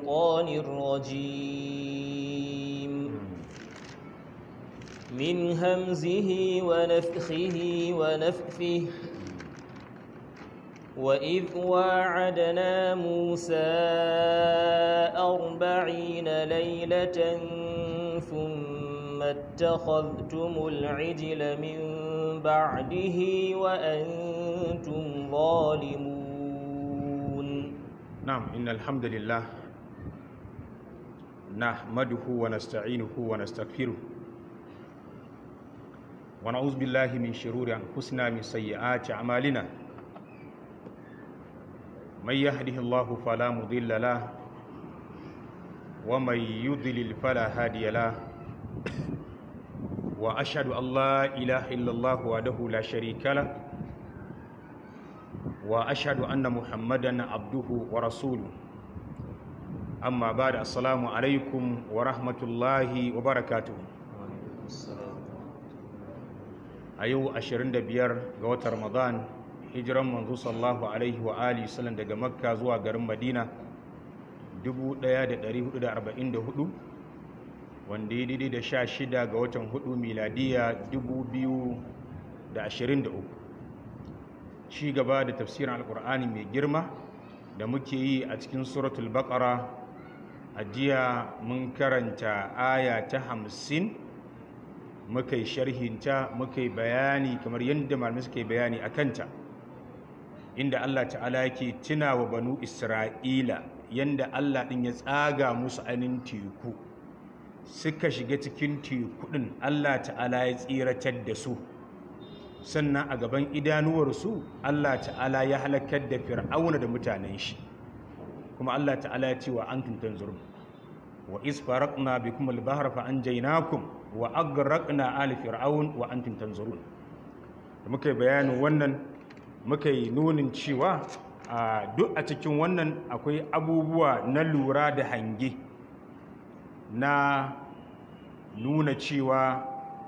الشيطان الرجيم من همزه ونفخه ونفثه وإذ واعدنا موسى أربعين ليلة ثم اتخذتم العجل من بعده وأنتم ظالمون نعم إن الحمد لله نحمده ونستعينه ونستغفره ونعوذ بالله من شرور أنفسنا من سيئات أعمالنا من يهده الله فلا مضل له ومن يضلل فلا هادي له وأشهد أن لا إله إلا الله وحده لا شريك له وأشهد أن محمدا عبده ورسوله أما بعد السلام عليكم ورحمة الله وبركاته a yau 25 ga watan ramadan hijiran manzo sallallahu alaihi wa alihi sallam daga makka zuwa garin madina 1444 wanda ya daidai da 16 ga watan 4 miladiya 2023 ci gaba da tafsirin alkur'ani mai girma da muke yi a cikin suratul baqara a jiya mun karanta aya ta hamsin muka yi sharhinta muka yi bayani kamar yadda malamai suka yi bayani a kanta inda Allah ta'ala yake tuna wa banu isra'ila yadda Allah ɗin ya tsaga musu ainihin teku suka shiga cikin teku ɗin Allah ta'ala ya tsiratar da su sannan a gaban idanuwarsu Allah ta'ala ya halakar da fir'auna da mutanen shi kuma Allah ta'ala ya ce wa an tuntan zurbi wa isfaraqna bikum al-bahra fa anjaynakum wa agraqna ali fir'aun wa antum tanzurun muka bayanin wannan muka yi nunin cewa a duk a cikin wannan akwai abubuwa na lura da hange na nuna cewa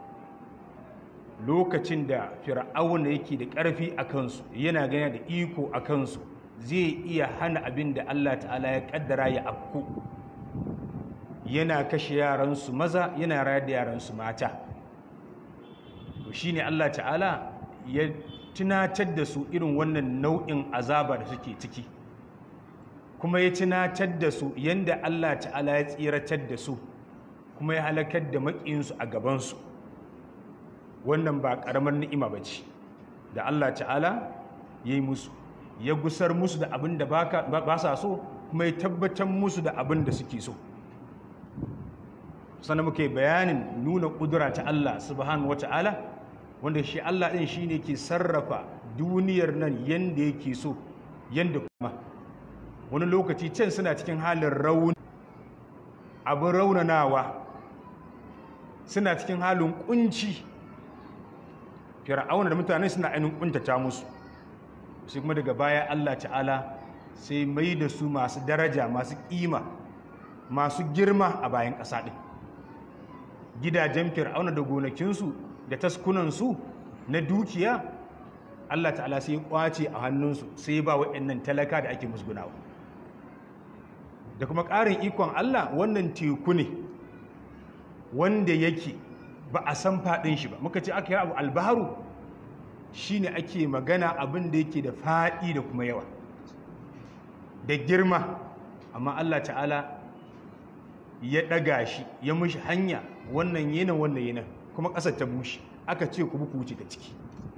lokacin da fir'auna yake da ƙarfi a kansu yana gani da iko a kansu zai iya hana abin da Allah ta'ala ya kaddara ya afku yana kashe yaransu maza yana rayar da yaransu mata to shine Allah ta'ala ya tunatar da su irin wannan nau'in azaba da suke ciki kuma ya tunatar da su yanda Allah ta'ala ya tsiratar da su kuma ya halakar da maƙinsu a gabansu wannan ba ƙaramar ni'ima ba ce da Allah ta'ala ya yi musu ya gusar musu da abin da ba sa so kuma ya tabbatar musu da abin da suke so sannan muke bayanin nuna ƙudura ta Allah subhanahu wa ta'ala wanda shi Allah ɗin shi ne ke sarrafa duniyar nan yadda yake so yadda kuma wani lokaci can suna cikin halin rauni abin raunanawa suna cikin halin kunci fir'auna da mutane suna ainihin kuntata musu sai kuma daga baya Allah ta'ala sai mai da su masu daraja masu ƙima masu girma a bayan ƙasa ɗin gidajen fir'auna da gonakinsu da taskunansu na dukiya Allah ta'ala sai kwace a hannunsu sai ba waɗannan talaka da ake musgunawa da kuma ƙarin ikon Allah wannan teku ne wanda yake ba a san faɗin shi ba muka ce aka yi abu albaharu shine ake magana abin da yake da faɗi da kuma yawa da girma amma Allah ta'ala ya ɗaga shi ya mushi hanya wannan yanan wannan yanan kuma ƙasar ta bushe aka ce ku buku wuce ta ciki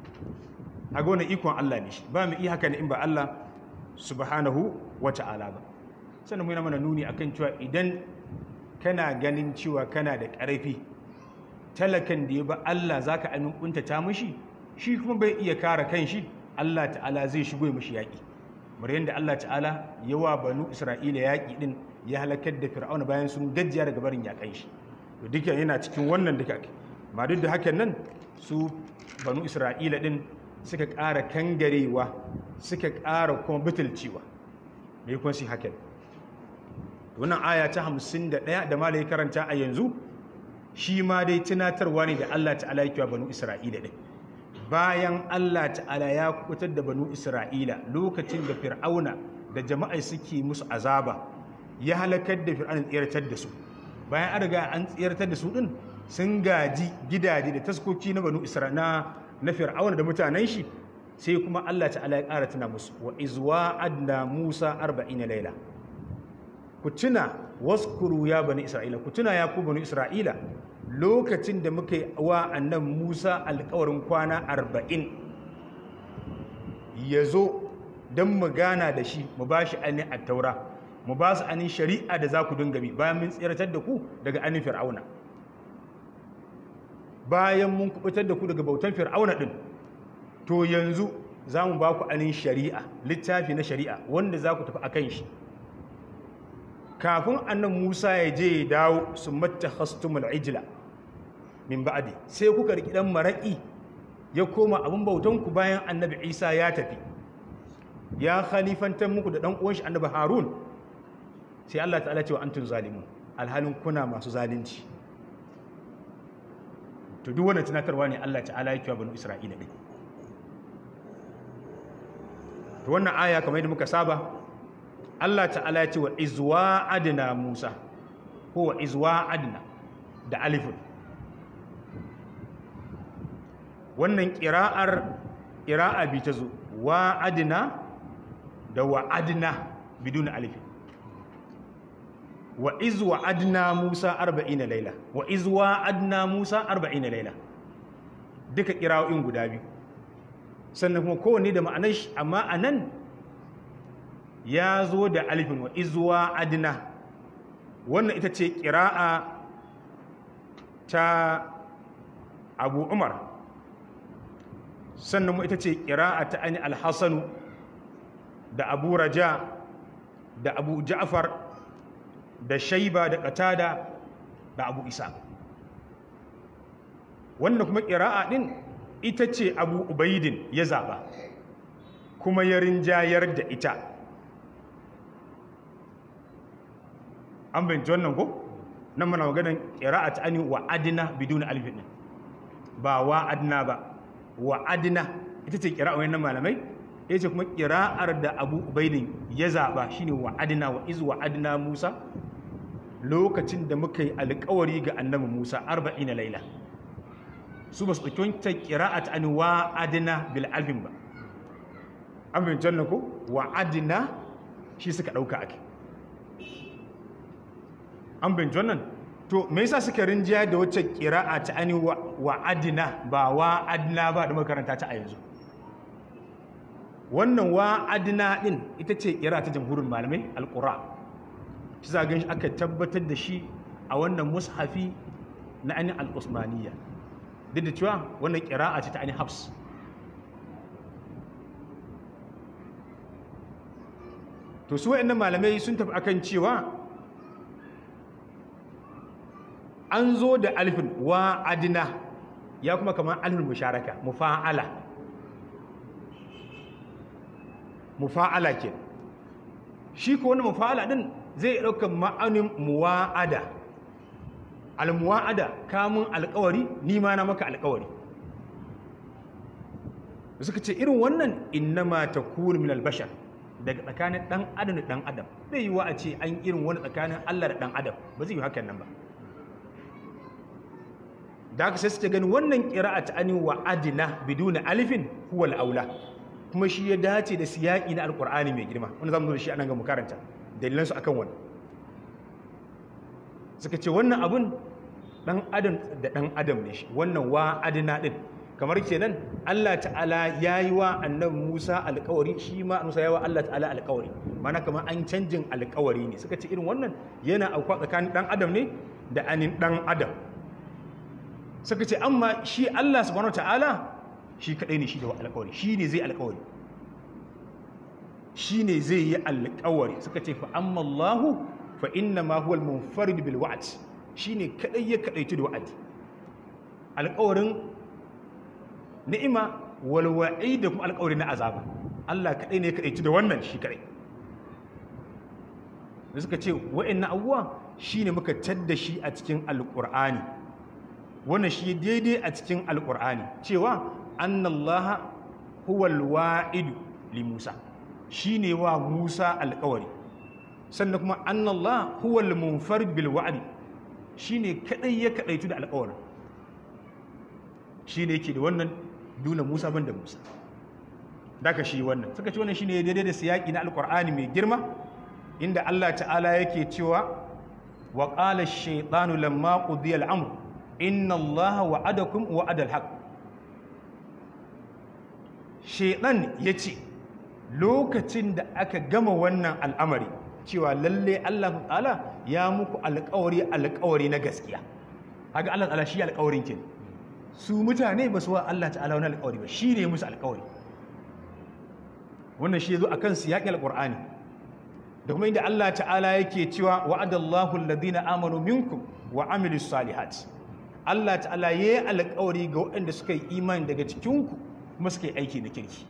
a ga wani ikon Allah ne shi ba mu iya haka ne in ba Allah subhanahu wa ta'ala ba sannan muna mana nuni akan cewa idan kana ganin cewa kana da ƙarfi talakan da ya ba Allah zaka amin kuntata mishi shi kuma bai iya kare kanshi Allah ta'ala zai shigo mishi yaƙi kamar yadda Allah ta'ala yawa banu Isra'ila yaƙi din ya halakar da Fir'auna bayan sun gajiya daga barin yaƙan shi to duka yana cikin wannan duka ma duk da hakan nan su banu Isra'ila din suka ƙara kangarewa suka ƙara kuma butulcewa mai kuma su hakan wannan aya ta hamsin da ɗaya da malai karanta a yanzu shi ma dai tunatarwa ne da Allah ta'ala yake wa banu Isra'ila ɗin bayan Allah ta'ala ya kubutar da banu Isra'ila lokacin da fir'auna da jama'a suke musu azaba ya halakar da fir'aun tsiratar da su bayan an riga an tsiratar da su din sun gaji gidaje da taskoki na banu isra'ila na fir'aun da mutanen shi sai kuma Allah ta'ala ya ƙara tuna musu wa izwa adna musa 40 laila ku tuna waskuru ya bani isra'ila ku tuna ya ku bani isra'ila lokacin da muka yi wa annan musa alkawarin kwana 40 ya zo don mu gana da shi mu ba shi ainihin attaura mu ba su ainihin shari'a da za ku dinga bi bayan mun tsiratar da ku daga ainihin fir'auna bayan mun kubutar da ku daga bautan fir'auna din to yanzu za mu ba ku ainihin shari'a littafi na shari'a wanda za ku tafi a kan shi kafin annan musa ya je ya dawo su mata hastumul ijila min ba'adi sai kuka riki dan maraƙi ya koma abin bautanku bayan annabi isa ya tafi ya khalifantar muku da ɗan uwan shi annabi harun sai allah ta'ala cewa antum zalimun alhalin kuna masu zalunci to duk wannan tunatarwa ne allah ta'ala ya kiwa banu isra'ila ne to wannan aya kamar yadda muka saba Allah ta'ala ya ce wa izwa adna Musa ko wa izwa adna da alifun wannan ƙira'ar ƙira'a bi ta zo wa adna da wa adna bidun alifin wa izwa adna Musa 40 laila wa izwa adna Musa 40 laila duka ƙira'o'in guda biyu sannan kuma kowanne da ma'anar shi amma anan ya zo da alifin wa izuwa adina wannan ita ce ƙira'a ta abu umar sannan ita ce ƙira'a ta ani alhassanu da abu raja da abu ja'far da shaiba da katada da abu isa wannan kuma ƙira'a ɗin ita ce abu ubaidin ya zaɓa kuma ya rinjayar da ita an binci wannan ko nan mana maganin ƙira'at ani wa adina biduna alifin din ba wa adina ba wa adina ita ce ƙira'a wannan malamai ita ce kuma ƙira'ar da abu ubaidin ya zaɓa shine wa adina wa izu wa adina musa lokacin da muka yi alƙawari ga annabi musa arba'in laila su ba su ɗauki wancan ƙira'at ani wa adina bil alfin ba an binci wannan ko wa adina shi suka ɗauka ake an binci wannan to me yasa suka rinjiya da wacce kira'a ta ani wa adina ba wa adina ba da makaranta ta a yanzu wannan wa adina din ita ce kira ta jamhurin malamai alqura shi za ga shi aka tabbatar da shi a wannan mushafi na ani al-usmaniyya duk da cewa wannan kira'a ce ta ani hafs to su wa'annan malamai sun tafi akan cewa an zo da alifin wa adina ya kuma kamar alifin musharaka mufa'ala mufa'ala ke shi ko wani mufa'ala din zai ɗauka ma'aunin muwa'ada almuwa'ada kamun alkawari ni ma na maka alkawari suka ce irin wannan innama takunu min albashar daga tsakanin dan adam da dan adam bai yi wa a ce an irin wani tsakanin Allah da dan adam ba zai yi hakan nan ba da aka sai suke gani wannan ƙira'a ta ani wa adina biduna alifin huwa aula kuma shi ya dace da siyaƙi na alƙur'ani mai girma wanda zamu zo da shi anan ga mu karanta dalilan su akan wannan suka ce wannan abun dan adam da dan adam ne shi wannan wa adina din kamar kenan Allah ta'ala yayi wa annabi Musa alƙawari shi ma Musa yayi wa Allah ta'ala alƙawari mana kamar an canjin alƙawari ne suka ce irin wannan yana auka tsakanin dan adam ne da anin dan adam suka ce amma shi Allah subhanahu ta'ala shi kadai ne shi da alƙawari shi ne zai alƙawari shi ne zai yi alƙawari suka ce fa amma Allahu fa inna ma huwa al-munfarid bil wa'd shi ne kadai ya kadaitu da wa'adi alƙawarin ni'ima wal wa'id da kuma alƙawari na azaba Allah kadai ne ya kadaitu da wannan shi kadai da suka ce wa'annan abuwa shine muka tadda shi a cikin alƙur'ani wannan shi daidai a cikin alkur'ani cewa annallaha huwal wa'idu li musa shine wa musa alkawari sannan kuma annallah huwal munfarid bil wa'di shine kadai ya kadaitu da alƙawarin shine yake da wannan duna Musa ban da Musa daga shi wannan suka ce wannan shine daidai da siyaki na alqur'ani mai girma inda Allah ta'ala yake cewa wa qala ash-shaytanu lamma qudiya al-amr inna Allaha wa'adakum wa'ada al-haqq shaytan yace lokacin da aka gama wannan al'amari cewa lalle Allah ta'ala ya muku alƙawari alƙawari na gaskiya haka Allah ta'ala shi alƙawarin kin su mutane ba su wa Allah ta'ala wani alƙawari ba shi ne musu alƙawari wannan shi zo akan siyaƙi alƙur'ani da kuma inda Allah ta'ala yake cewa wa'adallahu alladhina amanu minkum wa amilus salihat Allah ta'ala yayi alƙawari ga waɗanda suka yi imani daga cikinku kuma suka yi aiki na kirki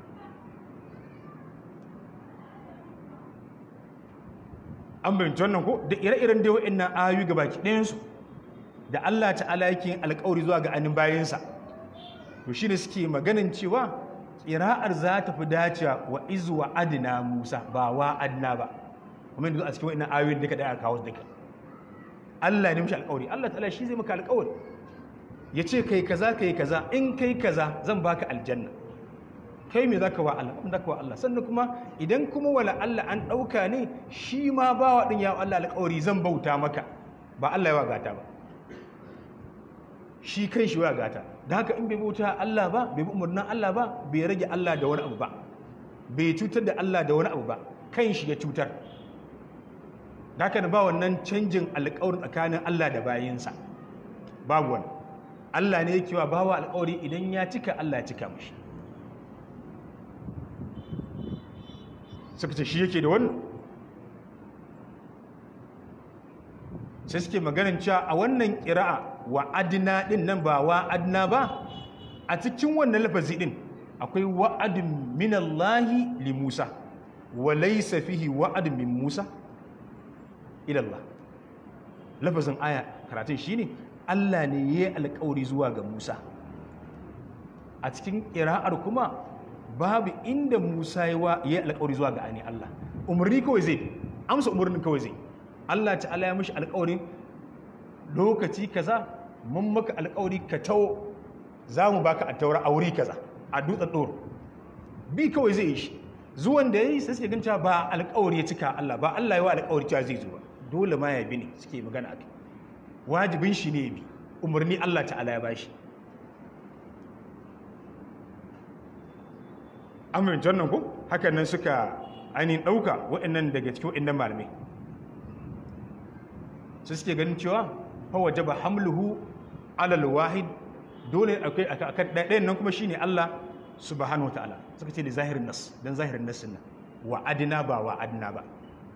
an bayyance wannan ko da ire-iren dai wa'annan ayoyi ga baki ɗayansu da Allah ta'ala yake yin alƙawari zuwa ga anin bayansa to shine suke maganin cewa ƙira'ar za ta fi dacewa wa izu wa adina Musa ba wa adina ba kuma yanzu a cikin wa'annan ayoyin duka da aka kawo duka Allah ne mishi alƙawari Allah ta'ala shi zai maka alƙawari ya ce kai kaza kai kaza in kai kaza zan baka aljanna kai me zaka wa Allah kuma zaka wa Allah sannan kuma idan kuma wala Allah an dauka ne shi ma bawa din ya Allah alƙawari zan bauta maka ba Allah ya gata ba shi kai shi wa gata da haka in bai bauta Allah ba bai bi umarnin Allah ba bai rage Allah da wani abu ba bai cutar da Allah da wani abu ba kan shi ya cutar da haka da ba wannan canjin alƙawarin tsakanin Allah da bayinsa babu wani Allah ne yake wa bawa alƙawari idan ya cika Allah ya cika mashi suka ce shi yake da wannan sai suke maganin cewa a wannan ƙira'a wa adina ɗin nan ba wa adina ba a cikin wannan lafazi ɗin akwai wa'adin minallahi li Musa wa laysa fihi wa'adin min Musa ilallah lafazin aya karatun shine Allah ne ya yi alƙawari zuwa ga Musa a cikin ƙira'ar kuma babu inda Musa ya yi alƙawari zuwa ga ani Allah umarni kawai zai amsa umarnin kawai zai Allah ta'ala ya mishi alƙawarin lokaci kaza mun maka alƙawari ka tawo za mu baka a taura a wuri kaza a dutsen ɗoro bi kawai zai yi shi zuwan da ya yi sai suke ganca ba alƙawari ya cika Allah ba Allah ya wa alƙawari cewa zai zo ba dole ma ya bi ne suke magana akai wajibin shi ne ya bi umarni Allah ta'ala ya bashi amin jannan ko hakan nan suka ainihin ɗauka waɗannan daga cikin waɗannan malamai su suke ganin cewa hawa jaba hamluhu alal wahid dole akwai akan ɗayan nan kuma shine Allah subhanahu ta'ala suka ce da zahirin nas dan zahirin nas nan wa adina ba wa adina ba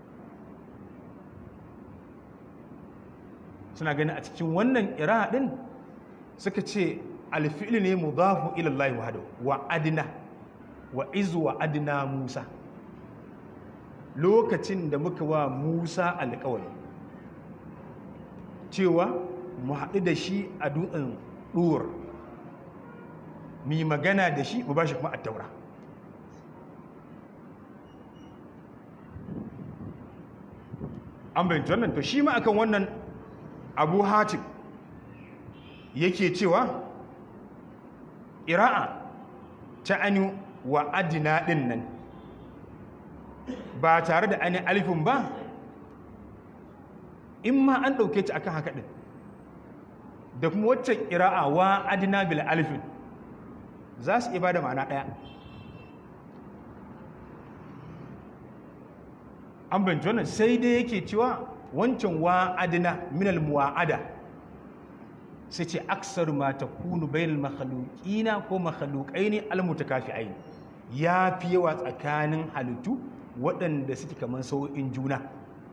suna ganin a cikin wannan ira din suka ce alfi'il ne mudafu ila Allah wahdahu wa adina wa izu wa adina Musa lokacin da muka wa Musa alƙawari cewa mu haɗu da shi a dutsen ɗuwar mu yi magana da shi mu ba shi kuma a taura an bayyanta wannan to shi ma akan wannan abu hatim yake cewa ira'a ta anu wa adina ɗin nan ba tare da ainihin alifin ba in ma an ɗauke ta akan haka ɗin da kuma waccan ƙira'a wa adina bil alifin za su iya ba da ma'ana ɗaya an binci wannan sai dai yake cewa wancan wa adina minal muwa'ada sai ce aksar ma ta kunu bayan makhalukina ko makhalukai ne almutakafi'ai ya fi yawa tsakanin halittu waɗanda suke kamar sau'in juna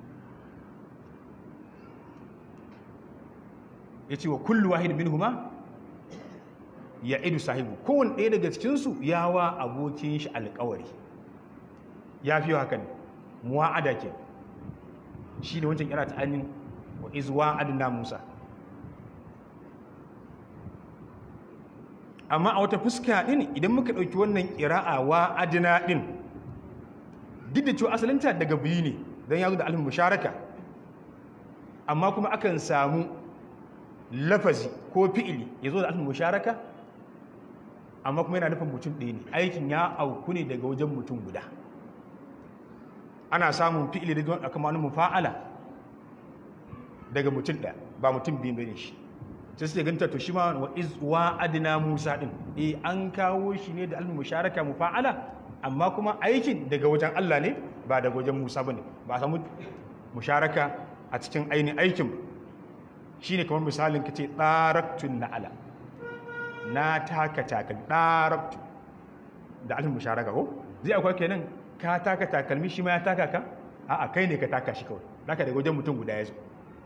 ya ce wa kullu wahid min huma ya idu sahibu kowane ɗaya daga cikinsu ya wa abokin shi alkawari ya fi haka ne muwa'ada ke shi ne wancan kira ta anin wa izuwa adina musa amma a wata fuska ɗin idan muka ɗauki wannan ƙira'a wa adina ɗin duk da cewa asalinta daga biyu ne don ya zo da alifin musharaka amma kuma akan samu lafazi ko fi'ili ya zo da alifin musharaka amma kuma yana nufin mutum ɗaya ne aikin ya auku ne daga wajen mutum guda ana samun fi'ili daga aka ma'anu mufa'ala daga mutum ɗaya ba mutum biyu bane shi sai suke ganta to shi ma wa iz wa adna musa din eh an kawo shi ne da alifin musharaka mufa'ala amma kuma aikin daga wajen Allah ne ba daga wajen Musa bane ba a samu musharaka a cikin ainihin aikin shine kamar misalin kace daraktun na'ala na taka takalmi daraktu da alifin musharaka ko zai akwai kenan ka taka takalmi shi ma ya taka ka a'a kai ne ka taka shi kawai zaka daga wajen mutum guda ya zo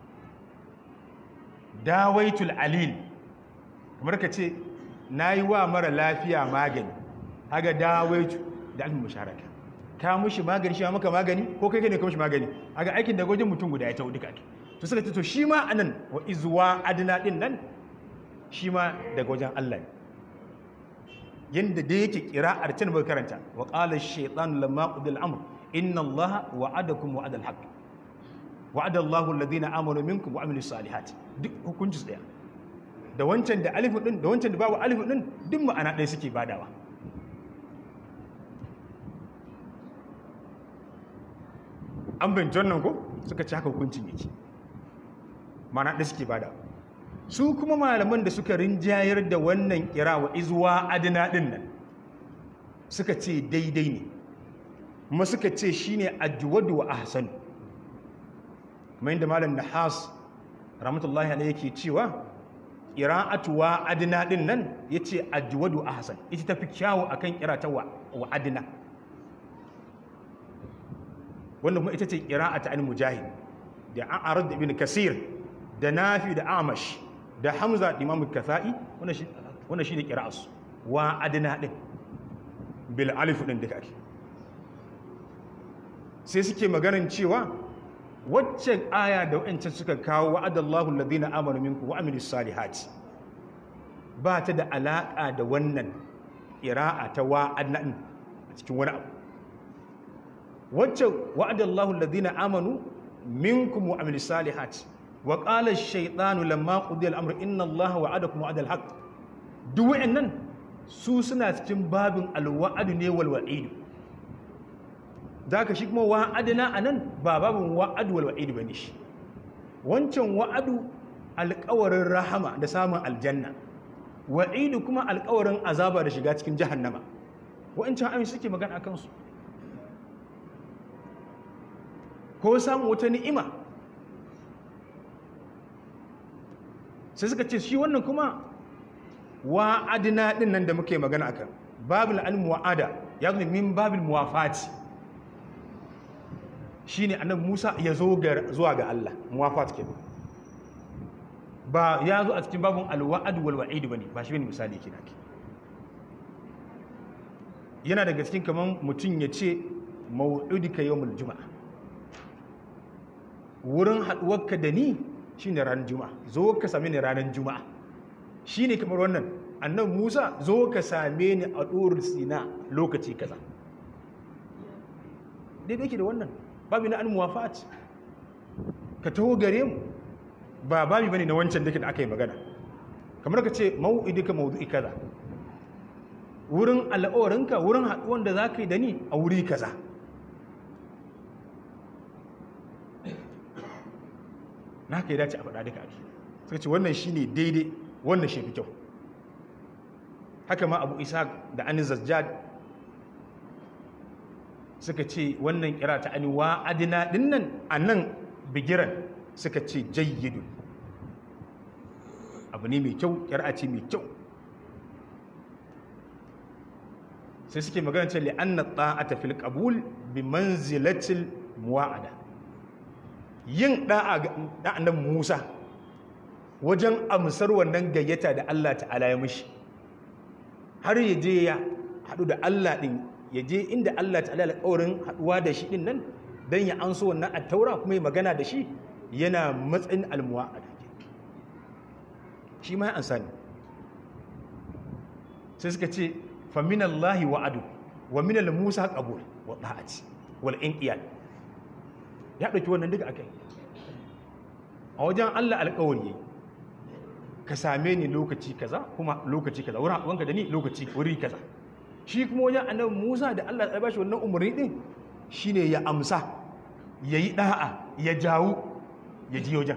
dawaitul alil kamar ka ce nayi wa mara lafiya magani haga dawaitu da alifin musharaka ka mushi magani shi ma maka magani ko kai ne ka mushi magani aga aikin da gojin mutum guda ya tawo duka ake to suka ce to shi ma anan wa izwa adna din nan shi ma daga wajen Allah ne yanda da yake kira'ar can bai karanta wa qala ash-shaytanu lamma qudil amr inna allaha wa'adakum wa'adal haqq wa'ada allahu alladhina amanu minkum wa amilus salihati duk hukunci daya da wancan da alifu din da wancan da babu alifu din duk ma'ana ɗaya suke badawa an bin wannan ko suka ci haka hukuncin yake mana da suke bada su kuma malaman da suka rinjayar da wannan kira wa izuwa adina din nan suka ce daidai ne kuma suka ce shine ajwadu wa ahsan kuma inda malam nahas rahmatullahi alayhi yake cewa qira'atu wa adina din nan yace ajwadu ahsan ita tafi kyawu akan qira'ata wa adina wanda kuma ita ce ƙira'ata an mujahid da an arar da ibn kasir da nafi da amash da hamza da imamu kasa'i wanda shi ne ƙira'asu wa adina ɗin bil alifu ɗin duka ake sai suke maganin cewa wacce aya da wa'ancan suka kawo wa'adallahu alladhina amanu minkum wa amilus salihati ba ta da alaƙa da wannan ƙira'a ta wa adina ɗin a cikin wani abu wacce wa'adallahu alladhina amanu minkum wa amilis salihati wa qala ash-shaytanu lamma qudiya al-amru inna allaha wa'adakum wa'adal haqq duk wa'annan su suna cikin babin al-wa'd ne wal wa'id zaka shi kuma wa'adna anan ba babin wa'ad wal wa'id bane shi wancan wa'adu alƙawarin rahama da samun aljanna wa'idu kuma alƙawarin azaba da shiga cikin jahannama wa'ancan ayoyi suke magana akan su ko samun wata ni'ima sai suka ce shi wannan kuma wa'adina din nan da muke magana akan babul al-mu'ada ya zo min babul muwafati shine annabi Musa ya zo zuwa ga Allah muwafat ke ba ya zo a cikin babun al-wa'd wal wa'id bane ba shi bane misali yake nake yana daga cikin kaman mutun ya ce mau'udika yawmul juma'a wurin haɗuwarka da ni shi ne ranar juma'a zo ka same ni ranar juma'a shi ne kamar wannan annan musa zo ka same ni a ɗorin sina lokaci kaza daidai ke da wannan babi na an muwafat ka taho gare mu ba babi bane na wancan dake da aka yi magana kamar ka ce mau'idika maudu'i kaza wurin al'awarinka wurin haɗuwan da za ka yi da ni a wuri kaza na haka ya dace a faɗa duka ake suka ce wannan shi ne daidai wannan shi fi kyau haka ma abu isa da anin zajjad suka ce wannan kira ta ani wa adina dinnan a nan bigiran suka ce jayyidun abu ne mai kyau kira ce mai kyau sai suke magana ce li'anna ta'ata fil qabul bi manzilatil muwa'ada yin da'a ga annabi Musa wajen amsar wannan gayyata da Allah ta'ala ya mishi har ya je ya haɗu da Allah ɗin ya je inda Allah ta'ala alƙawarin haɗuwa da shi ɗin nan don ya anso wannan attaura kuma ya magana da shi yana matsayin almuwa a dake shi ma ya ansa ne sai suka ce faminallahi wa'adu wa minal musa qabul wa ta'ati wal inqiyad ya ɗauki wannan duka akai a wajen Allah alƙawari ka same ni lokaci kaza kuma lokaci kaza wurin haɗuwanka da ni lokaci wuri kaza shi kuma wajen annabi Musa da Allah ya bashi wannan umarni din shine ya amsa yayi da'a ya jawo ya ji wajen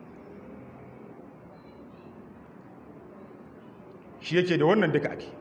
shi yake da wannan duka ake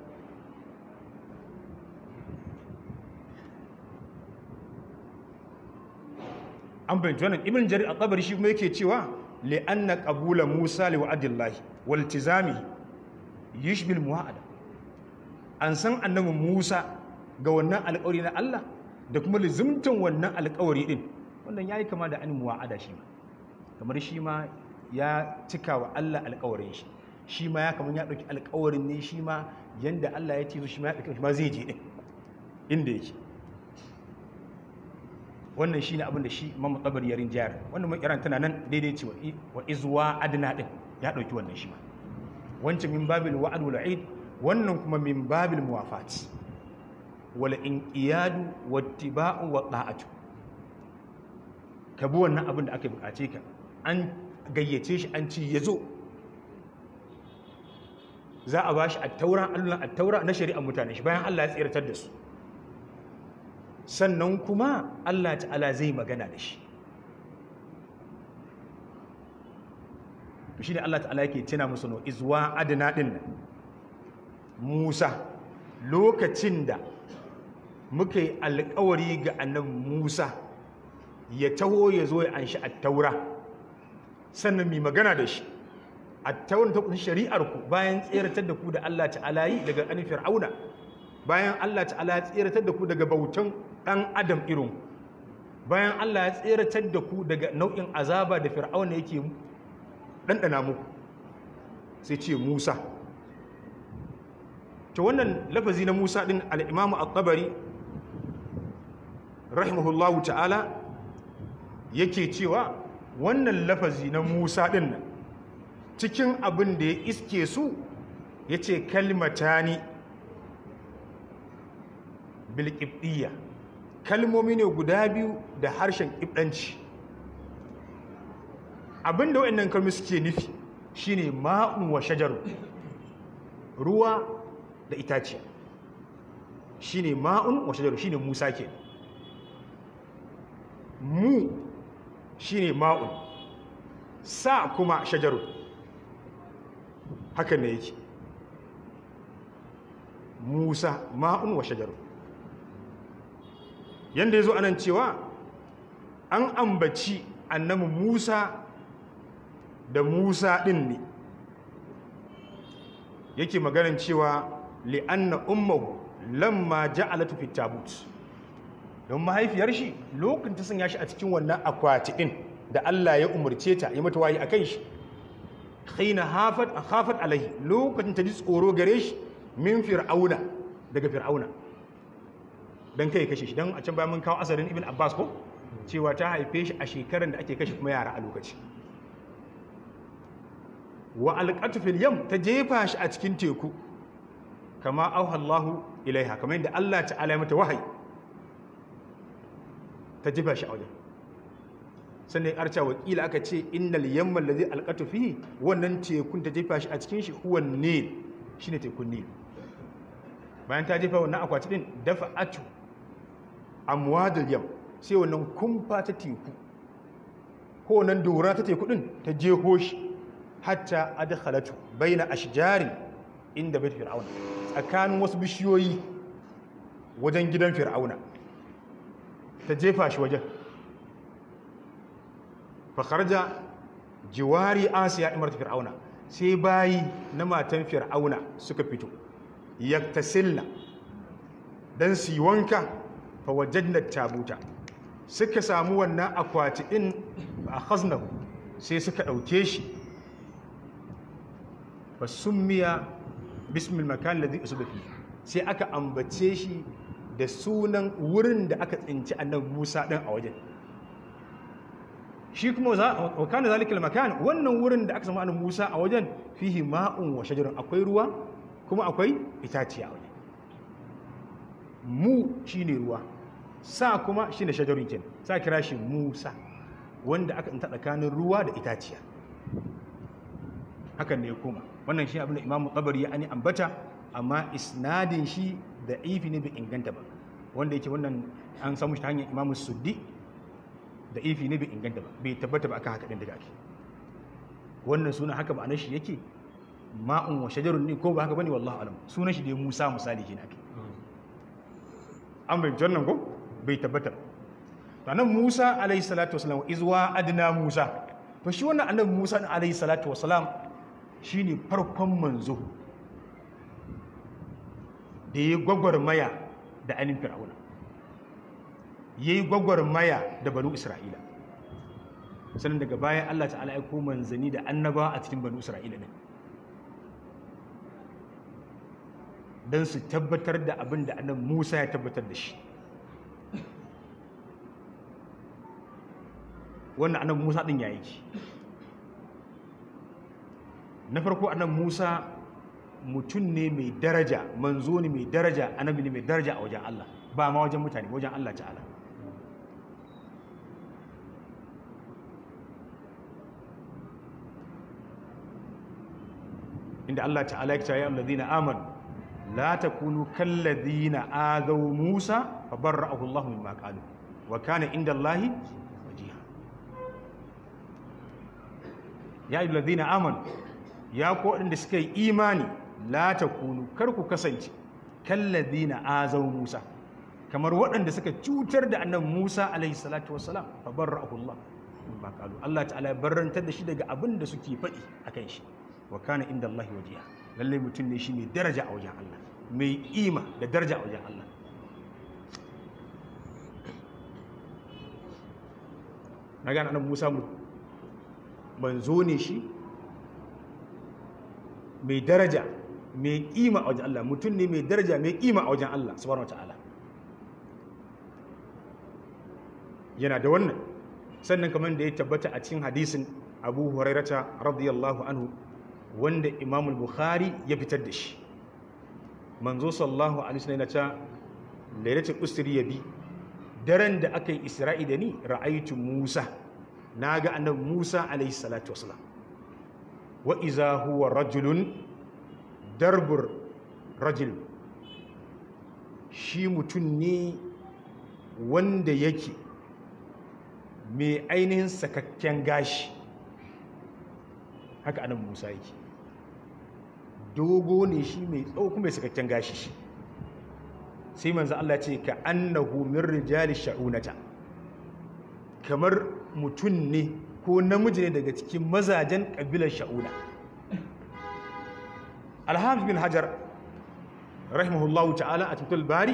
an fahimci wannan ibn jarir al-tabari shi kuma yake cewa li'anna qabula musa li wa'dillahi wal tizami yushbil mu'ada an san annabi musa ga wannan alƙawari na Allah da kuma lizimtan wannan alƙawari din wannan yayi kama da an mu'ada shi ma kamar shi ma ya cika wa Allah alƙawarin shi shi ma ya kamar ya ɗauki alƙawarin ne shi ma yanda Allah ya ce shi ma ya ɗauki shi ma zai je din inda yake wannan shine abin da shi Imam Tabari ya rinjayar wannan mai kiran tana nan daidai ce wa izwa adna din ya dauki wannan shi ma wancan min babil wa'd wal eid wannan kuma min babil muwafat wal inqiyadu wattiba'u wa ta'atu ka bi wannan abin da aka bukace ka an gayyace shi an ci yazo za a bashi at-taura Allah at-taura na shari'a mutane shi bayan Allah ya tsiratar da su sannan kuma Allah ta'ala zai magana da shi shi ne Allah ta'ala yake tuna musu no izwa adana din nan Musa lokacin da muka yi alkawari ga annabi Musa ya taho ya zo ya anshi attaura sannan mai magana da shi attauran ta kunshi shari'ar ku bayan tseratar da ku da Allah ta'ala yi daga an fir'auna bayan Allah ta'ala ya tseratar da ku daga bautan ɗan adam irin bayan Allah ya tseratar da ku daga nau'in azaba da fir'auna yake ɗanɗana muku sai ce Musa ta wannan lafazi na Musa ɗin al'imamu al-tabari rahimahullahu ta'ala yake cewa wannan lafazi na Musa ɗin nan cikin abin da ya iske su ya ce kalmatani bilkibdiyya kalmomi ne guda biyu da harshen ibdanci abinda wa'annan kalmomi suke nufi shine ma'un wa shajaru ruwa da itaciya shine ma'un wa shajaru shine musa ke mu shine ma'un sa kuma shajaru haka ne yake musa ma'un wa shajaru yadda ya zo anan cewa an ambaci annabi musa da musa ɗin ne yake maganin cewa li'anna ummahu lamma ja'alatu fi tabut don mahaifiyar shi lokacin ta sanya shi a cikin wannan akwati ɗin da Allah ya umarce ta yi mata wayi akan shi khina hafat khafat alaihi lokacin ta ji tsoro gare shi min fir'auna daga fir'auna don kai kashe shi don a can bayan mun kawo asarin ibn abbas ko cewa ta haife shi a shekarar da ake kashe kuma yara a lokaci wa alƙatu fil yam ta jefa shi a cikin teku kama auha Allahu ilaiha kamar yadda Allah ta'ala ya mata wahayi ta jefa shi a wajen sannan arca wakila aka ce innal yamma allazi alqatu fihi wannan tekun ta jefa shi a cikin shi huwa nil shine tekun nil bayan ta jefa wannan akwati din dafa atu amwadul yam sai wannan kumfa ta teku ko wannan dora ta teku din ta jeho shi hatta adkhalatu baina ashjarin inda bait fir'auna tsakanin wasu bishiyoyi wajen gidan fir'auna ta jefa shi wajen fa kharaja jiwari asiya imarta fir'auna sai bayi na matan fir'auna suka fito yaktasilna dan su yi wanka fa wajadna tabuta suka samu wannan akwati din fa akhaznahu sai suka dauke shi fa summiya bismil makan ladhi usba fi sai aka ambace shi da sunan wurin da aka tsinci annabi Musa din a wajen shi kuma wa kana zalikal makan wannan wurin da aka samu annabi Musa a wajen fihi ma'un wa shajarun akwai ruwa kuma akwai itaciya a wajen mu shine ruwa sa kuma shine shajarun kin sa kira shi Musa wanda aka ta tsakanin ruwa da itaciya hakan ne ya koma wannan shi abin da Imam Tabari ya ani ambata amma isnadin shi da ifi ne bai inganta ba wanda yake wannan an samu shi ta hanyar Imam Suddi da ifi ne bai inganta ba bai tabbata ba akan haka din daga ake wannan suna haka ma'anar shi yake ma'un wa shajarun ne ko ba haka bane wallahi alam sunan shi dai Musa misali kenan ake an bai jannan ko bai tabbata to nan Musa alayhi salatu wasalam izwa adna Musa to shi wannan annabi Musa alayhi salatu wasalam shine farkon manzo da ya gwagwarmaya da anin fir'auna yayi gwagwarmaya da banu Isra'ila sannan daga bayan Allah ta'ala ya ko manzani da annaba a cikin banu Isra'ila ne don su tabbatar da abin da annabi Musa ya tabbatar da shi wannan annabi Musa din yayi ki na farko annabi Musa mutum ne mai daraja manzo ne mai daraja annabi ne mai daraja a wajen Allah ba ma wajen mutane wajen Allah ta'ala inda Allah ta'ala ya ce ya allazina amanu la takunu kallazina adaw Musa fa barra'ahu Allah mimma qalu wa kana inda Allah wajiha ya allazina amanu ya ko inda suka yi imani la takunu kar ku kasance kallazina adaw Musa kamar waɗanda suka cutar da annabi Musa alaihi salatu wassalam fa barra'ahu Allah mimma qalu Allah ta'ala ya barrantar da shi daga abin da suke faɗi akan shi wa kana inda Allah wajiha lalle mutum ne shi mai daraja a wajen Allah mai ima da daraja a wajen Allah na gane annabi Musa mu manzo ne shi mai daraja mai kima a wajen Allah mutum ne mai daraja mai kima a wajen Allah subhanahu wataala yana da wannan sannan kamar da ya tabbata a cikin hadisin Abu Hurairata radiyallahu anhu wanda Imam Bukhari ya fitar da shi manzo sallallahu alaihi wasallam yana ta lailatul usri yabi daren da aka yi isra'i da ni ra'aitu Musa naga annabi Musa alaihi salatu wasalam wa iza huwa rajulun darbur rajul shi mutum ne wanda yake mai ainihin sakakken gashi haka annabi Musa yake dogo ne shi mai tsawo kuma mai sakakken gashi shi sai manzo Allah ce ka annahu min rijali sha'unata kamar mutum ne ko namiji ne daga cikin mazajen kabilar sha'una alhamis bin hajar rahimahullahu ta'ala a tutul bari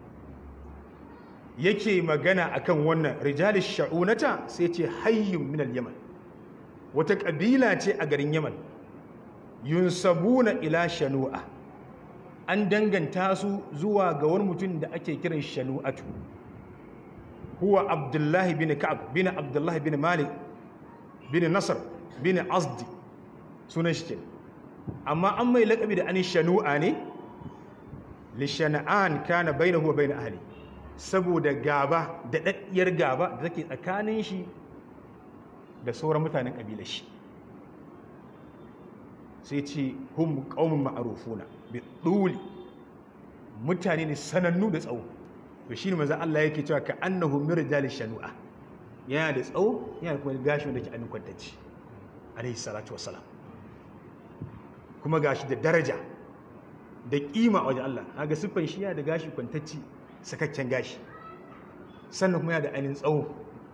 yake magana akan wannan rijali sha'unata sai ce hayyun min al-yaman wata kabila ce a garin yaman yunsabuna ila shanu'a an danganta su zuwa ga wani mutum da ake kiran shanu'atu huwa abdullahi bin ka'ab bin abdullahi bin malik bin nasar bin azdi sunan shi ke amma an mai laƙabi da an shanu'a ne lishana'an kana bainahu wa bain ahli saboda gaba da daddiyar gaba da take tsakanin shi da sauran mutanen kabilar shi sai ce hum qaumun ma'rufuna bi duli mutane ne sanannu da tsawo to shine manzo Allah yake cewa ka annahu mirjal shanu'a yana da tsawo yana kuma gashi wanda ke annin kwantacci alaihi salatu wassalam kuma gashi da daraja da kima a wajen Allah kaga siffan shi yana da gashi kwantacci sakakken gashi sannan kuma yana da ainin tsawo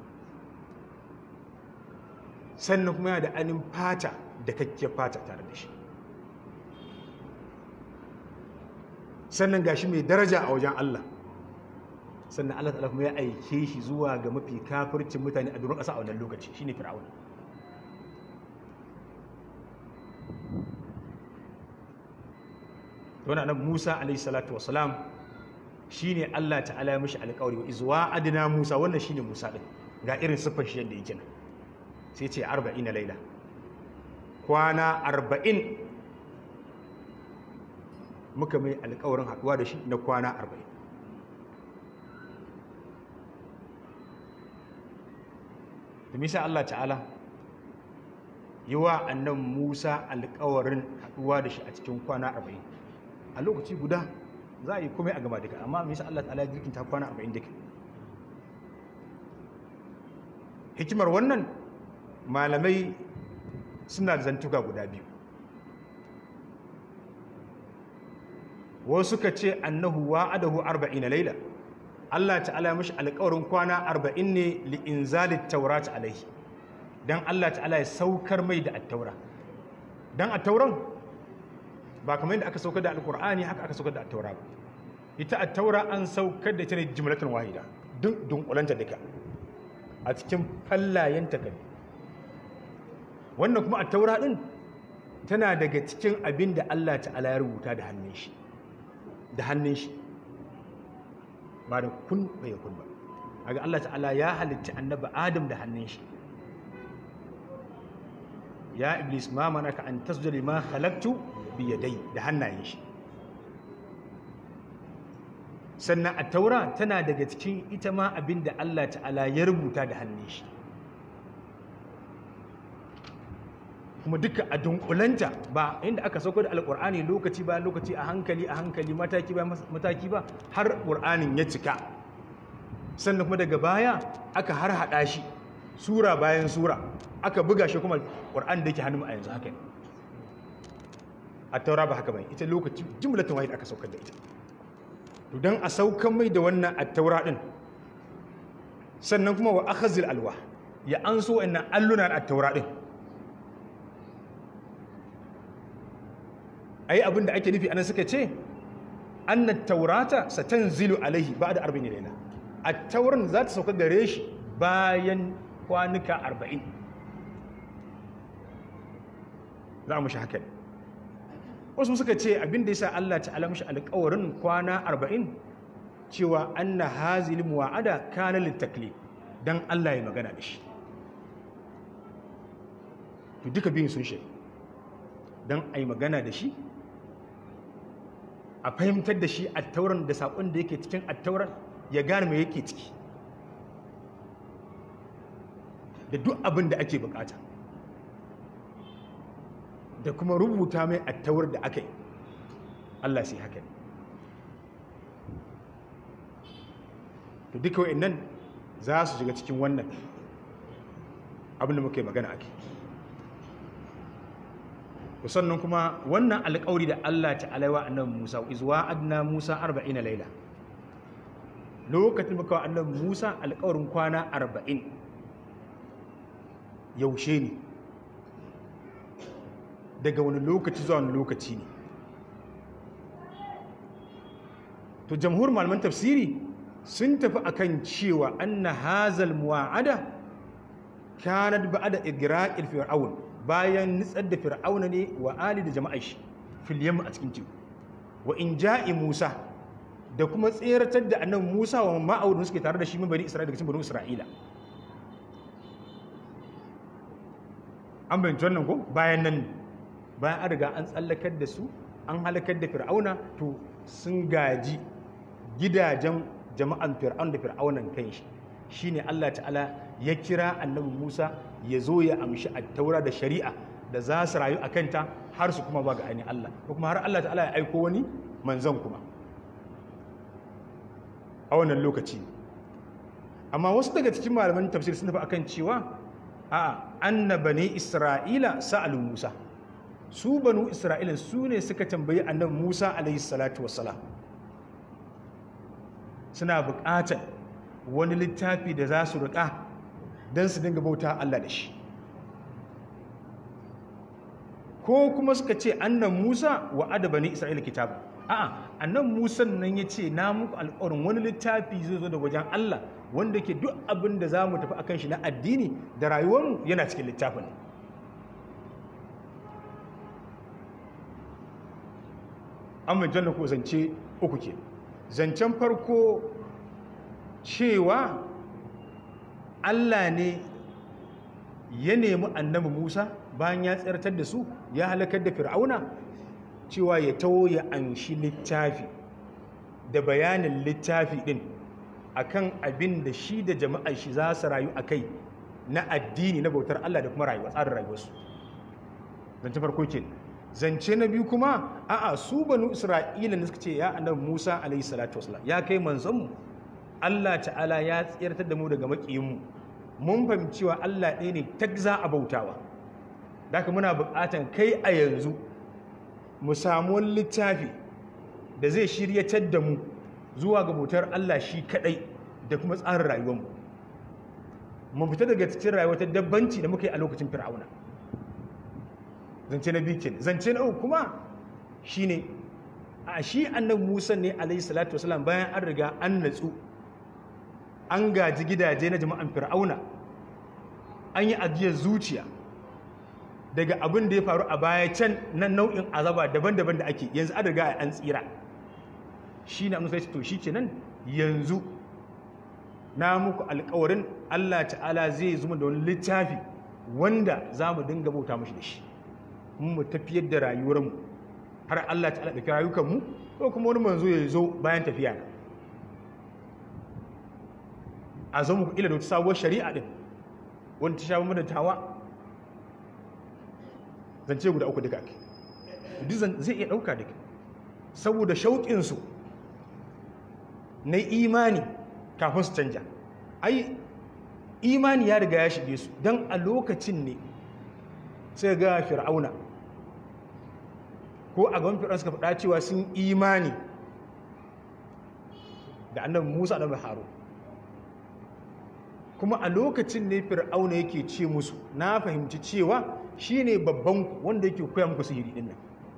sannan kuma yana da ainin fata da kakkiyar fata tare da shi sannan gashi mai daraja a wajen Allah sannan Allah ta'ala kuma ya aike shi zuwa ga mafi kafircin mutane a durin ƙasa a wannan lokaci shine fir'auna wannan annabi Musa alayhi salatu wassalam shine Allah ta'ala ya mishi alƙawari wa izwa adna Musa wannan shine Musa din ga irin siffar shi yadda yake nan sai ce 40 laila kwana 40 muka mai alƙawarin haɗuwa da shi na kwana 40 misa Allah ta'ala yi wa annan Musa alƙawarin haɗuwa da shi a cikin kwana arba'in a lokaci guda za a yi komai a gaba duka amma misa Allah ta'ala jirkin ta kwana arba'in duka hikimar wannan malamai suna da zantuka guda biyu wasu suka ce annahu wa'adahu arba'ina laila Allah ta'ala mashi alƙawarin kwana arba'in ne li'inzalit taurat alaihi dan Allah ta'ala ya saukar mai da attaura dan attauran ba kamar yadda aka saukar da alƙur'ani haka aka saukar da attaura ba ita attaura an saukar da ita ne jimlatan wahida duk dunkulanta duka a cikin fallayen takalmi wannan kuma attaura din tana daga cikin abin da Allah ta'ala ya rubuta da hannun shi da hannun shi ba da kun bai kun ba aga Allah ta'ala ya halitta annabi Adam da hannun shi ya iblis ma manaka an tasjuda lima khalaqtu bi yadai da hannayen shi sannan a taura tana daga cikin ita ma abin da Allah ta'ala ya rubuta da hannun shi kuma duka a dunkulanta ba inda aka sauko da alkur'ani lokaci ba lokaci a hankali a hankali mataki ba mataki ba har ƙur'anin ya cika sannan kuma daga baya aka har hada shi sura bayan sura aka buga shi kuma ƙur'an da yake hannun a yanzu haka ne a taura ba haka bai ita lokaci jimlatan wahid aka saukar da ita to dan a saukan mai da wannan a taura din sannan kuma wa akhazil alwa ya an so wannan alluna a taura din ai abin da ake nufi anan suka ce annat taurata satanzilu alaihi ba'da 40 layla at-tauran za ta sauka gare shi bayan kwanuka 40 za mu shi haka wasu suka ce abin da yasa Allah ta'ala mishi alƙawarin kwana 40 cewa anna hazil muwa'ada kana litaklif dan Allah ya magana da shi to duka biyun sun shi dan ai magana da shi a fahimtar da shi attauran da saƙon da yake cikin attauran ya gane mai yake ciki da duk abin da ake bukata da kuma rubuta mai attaurar da aka yi Allah sai haka ne to duka wa'in nan za su shiga cikin wannan abin da muke magana ake sannan kuma wannan alƙawari da Allah ta'ala wa annabi Musa izwa adna Musa 40 laila lokacin muka wa annabi Musa alƙawarin kwana 40 yaushe ne daga wani lokaci zuwa wani lokaci ne to jamhur malaman tafsiri sun tafi akan cewa anna hazal muwa'ada kanat ba'da igra'il fir'aun bayan nitsar da fir'auna ne wa ali da jama'ar shi fil a cikin teku wa in ja'i musa da kuma tseratar da annabi musa wa ma'audun suke tare da shi bani isra'ila daga cikin bani isra'ila an bayyana wannan ko bayan nan bayan an riga an tsallakar da su an halakar da fir'auna to sun gaji gidajen jama'an fir'aun da fir'aunan kanshi shine Allah ta'ala ya kira annabi Musa ya zo ya amshi attaura da shari'a da za su rayu a kanta har su kuma ba ga ainihin Allah ko kuma har Allah ta'ala ya aiko wani manzon kuma a wannan lokaci amma wasu daga cikin malaman tafsir sun tafi akan cewa a annaba ne Isra'ila sa'alu Musa su banu Isra'ila su ne suka tambayi annabi Musa alaihi salatu wassalam suna buƙatar wani littafi da za su riƙa don su dinga bauta Allah da shi ko kuma suka ce annan Musa wa adaba ne Isra'ila kitabu a'a annan Musa nan ya ce na muku alƙawarin wani littafi zai zo da wajen Allah wanda ke duk abin da za mu tafi akan shi na addini da rayuwarmu yana cikin littafin an mai janna ko zance uku ke zancen farko cewa Allah ne ya nemi annabi Musa bayan ya tsirtar da su ya halakar da fir'auna cewa ya tawo ya anshi littafi da bayanin littafi din akan abin da shi da jama'ar shi za su rayu a kai na addini na bautar Allah da kuma rayuwa tsarin rayuwarsu zance farko ke zance na biyu kuma a'a su banu isra'ila ne suka ce ya annabi musa alaihi salatu wasalam ya kai manzon mu Allah ta'ala ya tsirtar da mu daga makiyin mu mun fahimci cewa Allah ɗaya ne tak za a bautawa daga muna buƙatan kai a yanzu mu samu wani littafi da zai shiryatar da mu zuwa ga bautar Allah shi kaɗai da kuma tsarin rayuwarmu mu fita daga cikin rayuwar ta dabbanci da muka yi a lokacin fir'auna zance na biyu kenan zance na uku kuma shine a shi annabi Musa ne alaihi salatu wasalam bayan an riga an natsu an gaji gidaje na jama'an fir'auna an yi ajiyar zuciya daga abin da ya faru a baya can na nau'in azaba daban-daban da ake yanzu an riga an tsira shi na musa to shi kenan yanzu na muku alkawarin Allah ta'ala zai zuma da wani littafi wanda za mu dinga bauta mashi da shi mu tafiyar da rayuwarmu har Allah ta'ala da rayukanmu ko kuma wani manzo ya zo bayan tafiya na a zo muku ila da wata sabuwar shari'a din wanda ta sha da tawa zance guda uku duka ake duk zai iya ɗauka duka saboda shauƙinsu na imani kafin su canja ai imani ya riga ya shige su don a lokacin ne sai ga fir'auna ko a gaban fir'auna suka faɗa cewa sun imani da annabi musa da haru kuma a lokacin ne fir'auna yake ce musu na fahimci cewa shi ne babban wanda yake koya muku sihiri ɗin nan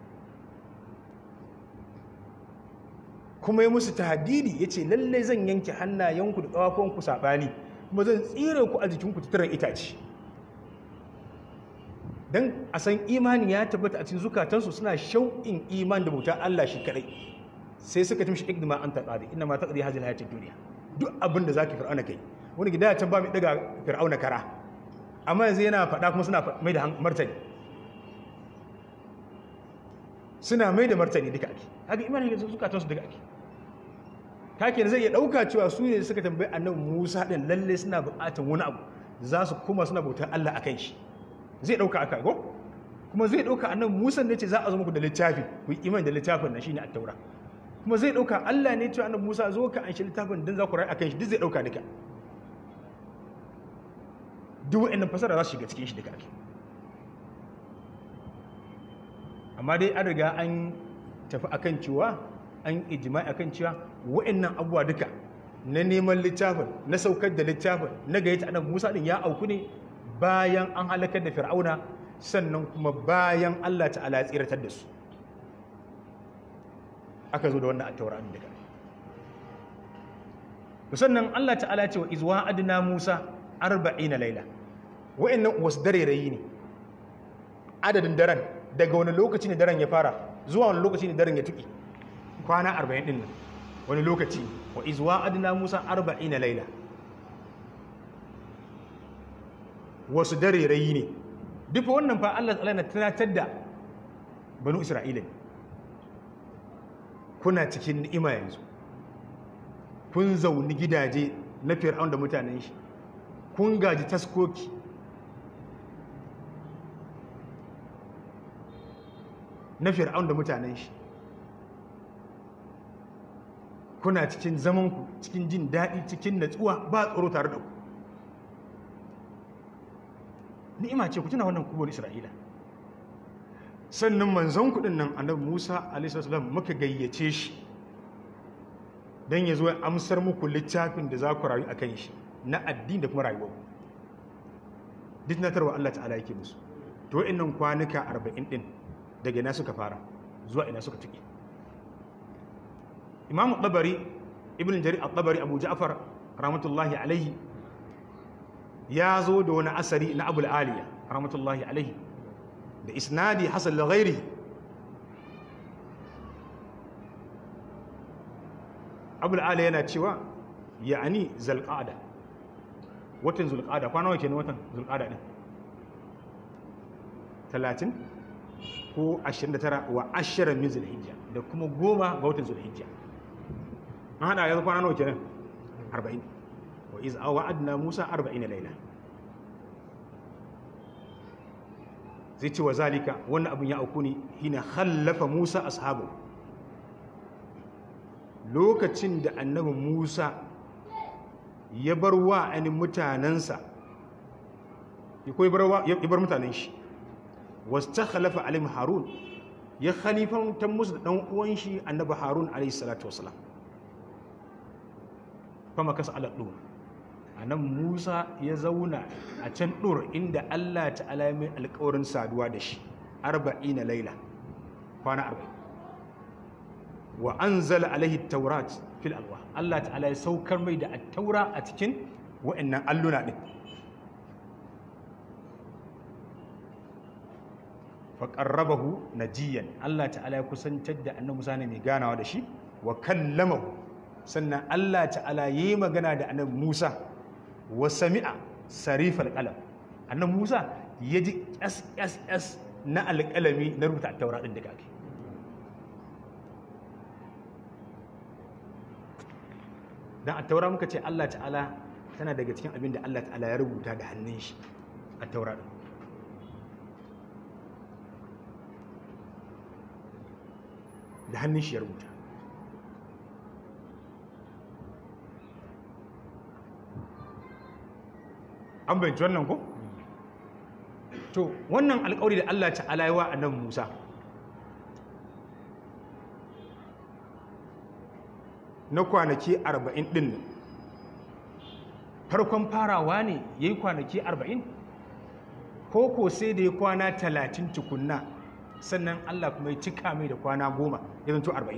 kuma ya musu tahdidi ya ce lalle zan yanke hannayenku da ƙafafuwanku saɓani kuma zan tsire ku a jikinku tattarar itace don a san imani ya tabbata a cikin zukatansu suna shauƙin iman da bauta Allah shi kaɗai sai suka tumshi ikdima an taɗaɗi ina ma taɗaɗi hajjin hayatun duniya duk abin da za ka fir'auna kai wani gida ya can ba mai ɗaga fir'auna kara amma yanzu yana faɗa kuma suna mai da martani suna mai da martani duka ake haka imanin da zukatansu duka ake kake zai iya ɗauka cewa su ne suka tambayi annabi musa ɗin lalle suna buƙatar wani abu za su kuma suna bautar allah a kan shi zai ɗauka aka go kuma zai ɗauka annabi musa ne ce za a zo muku da littafi ku yi iman da littafin na shine attaura kuma zai ɗauka allah ne cewa annabi musa zo ka an shi littafin don za ku rayu a kan shi duk zai ɗauka duka duk wa'annan fasara za su shiga cikin shi duka ake amma dai an riga an tafi akan cewa an ijimai akan cewa wa'annan abubuwa duka na neman littafin na saukar da littafin na gayyata annabi Musa din ya auku ne bayan an halakar da Fir'auna sannan kuma bayan Allah ta'ala ya tsiratar da su aka zo da wannan at-taura din daga sannan Allah ta'ala ya ce wa izwa adna Musa 40 laila wa'annan wasu dare rayi ne adadin daren daga wani lokaci ne daren ya fara zuwa wani lokaci ne daren ya tuki kwana 40 din nan wani lokaci wa izwa adna musa 40 laila wasu dare rayi ne duk wannan fa Allah ta'ala na tunatar da banu isra'ila ne kuna cikin ni'ima yanzu kun zauni gidaje na fir'aun da mutanen shi kun gaji taskoki na fir'aun da mutanen shi kuna cikin zamanku cikin jin daɗi cikin natsuwa ba tsoro tare da ku ni'ima ce ku tuna wannan kubon isra'ila sannan manzon kuɗin nan annabi musa alaihissalam muka gayyace shi don ya zo ya amsar muku littafin da za ku rayu a kan shi na addini da kuma rayuwa duk natarwa allah ta'ala yake musu to wa'annan kwanuka arba'in ɗin daga ina suka fara zuwa ina suka tuki imam tabari ibn jarir al-tabari abu ja'far rahmatullahi alaihi ya zo da wani asari na abul aliya rahmatullahi alaihi da isnadi hasan da ghairi abul aliya yana cewa ya'ani zalqada watan zulqada kwana nawa kenan watan zulqada din 30 ko 29 wa ashirin min zulhijja da kuma goma ga watan zulhijja an hada yanzu kwana nawa kenan 40 wa iz wa'adna musa 40 laila zai ce wa zalika wannan abin ya auku ne hina khallafa Musa ashabu lokacin da annabi Musa ya bar wa ainihin mutanensa ya bar mutanen shi wasu ta khalafa alim harun ya khalifantar musu da ɗan uwan shi annabi harun alaihi salatu wasalam kuma kasa alaɗo a nan musa ya zauna a can ɗor inda allah ta'ala mai alkawarin saduwa da shi arba'in na laila kwana arba'in wa an zala alaihi taurat fil alwa allah ta'ala ya saukar mai da taura a cikin wa'annan alluna ɗin faƙarrabahu najiyan Allah ta'ala ya kusantar da annabi Musa ne mai ganawa da shi wa kallamahu sannan Allah ta'ala yi magana da annabi Musa wa sami'a sarifal qalam annabi Musa ya ji SSS na alƙalami na rubuta taura din da kake dan a taura muka ce Allah ta'ala tana daga cikin abin da Allah ta'ala ya rubuta da hannun shi a taura din da hannun shi ya rubuta an bayanci wannan ko? to wannan alkawari da Allah ta'ala yi wa annabi Musa na kwanaki arba'in ɗin nan farkon farawa ne ya yi kwanaki arba'in ko ko sai da ya kwana talatin tukunna sannan Allah kuma ya cika mai da kwana goma ya zanto arba'in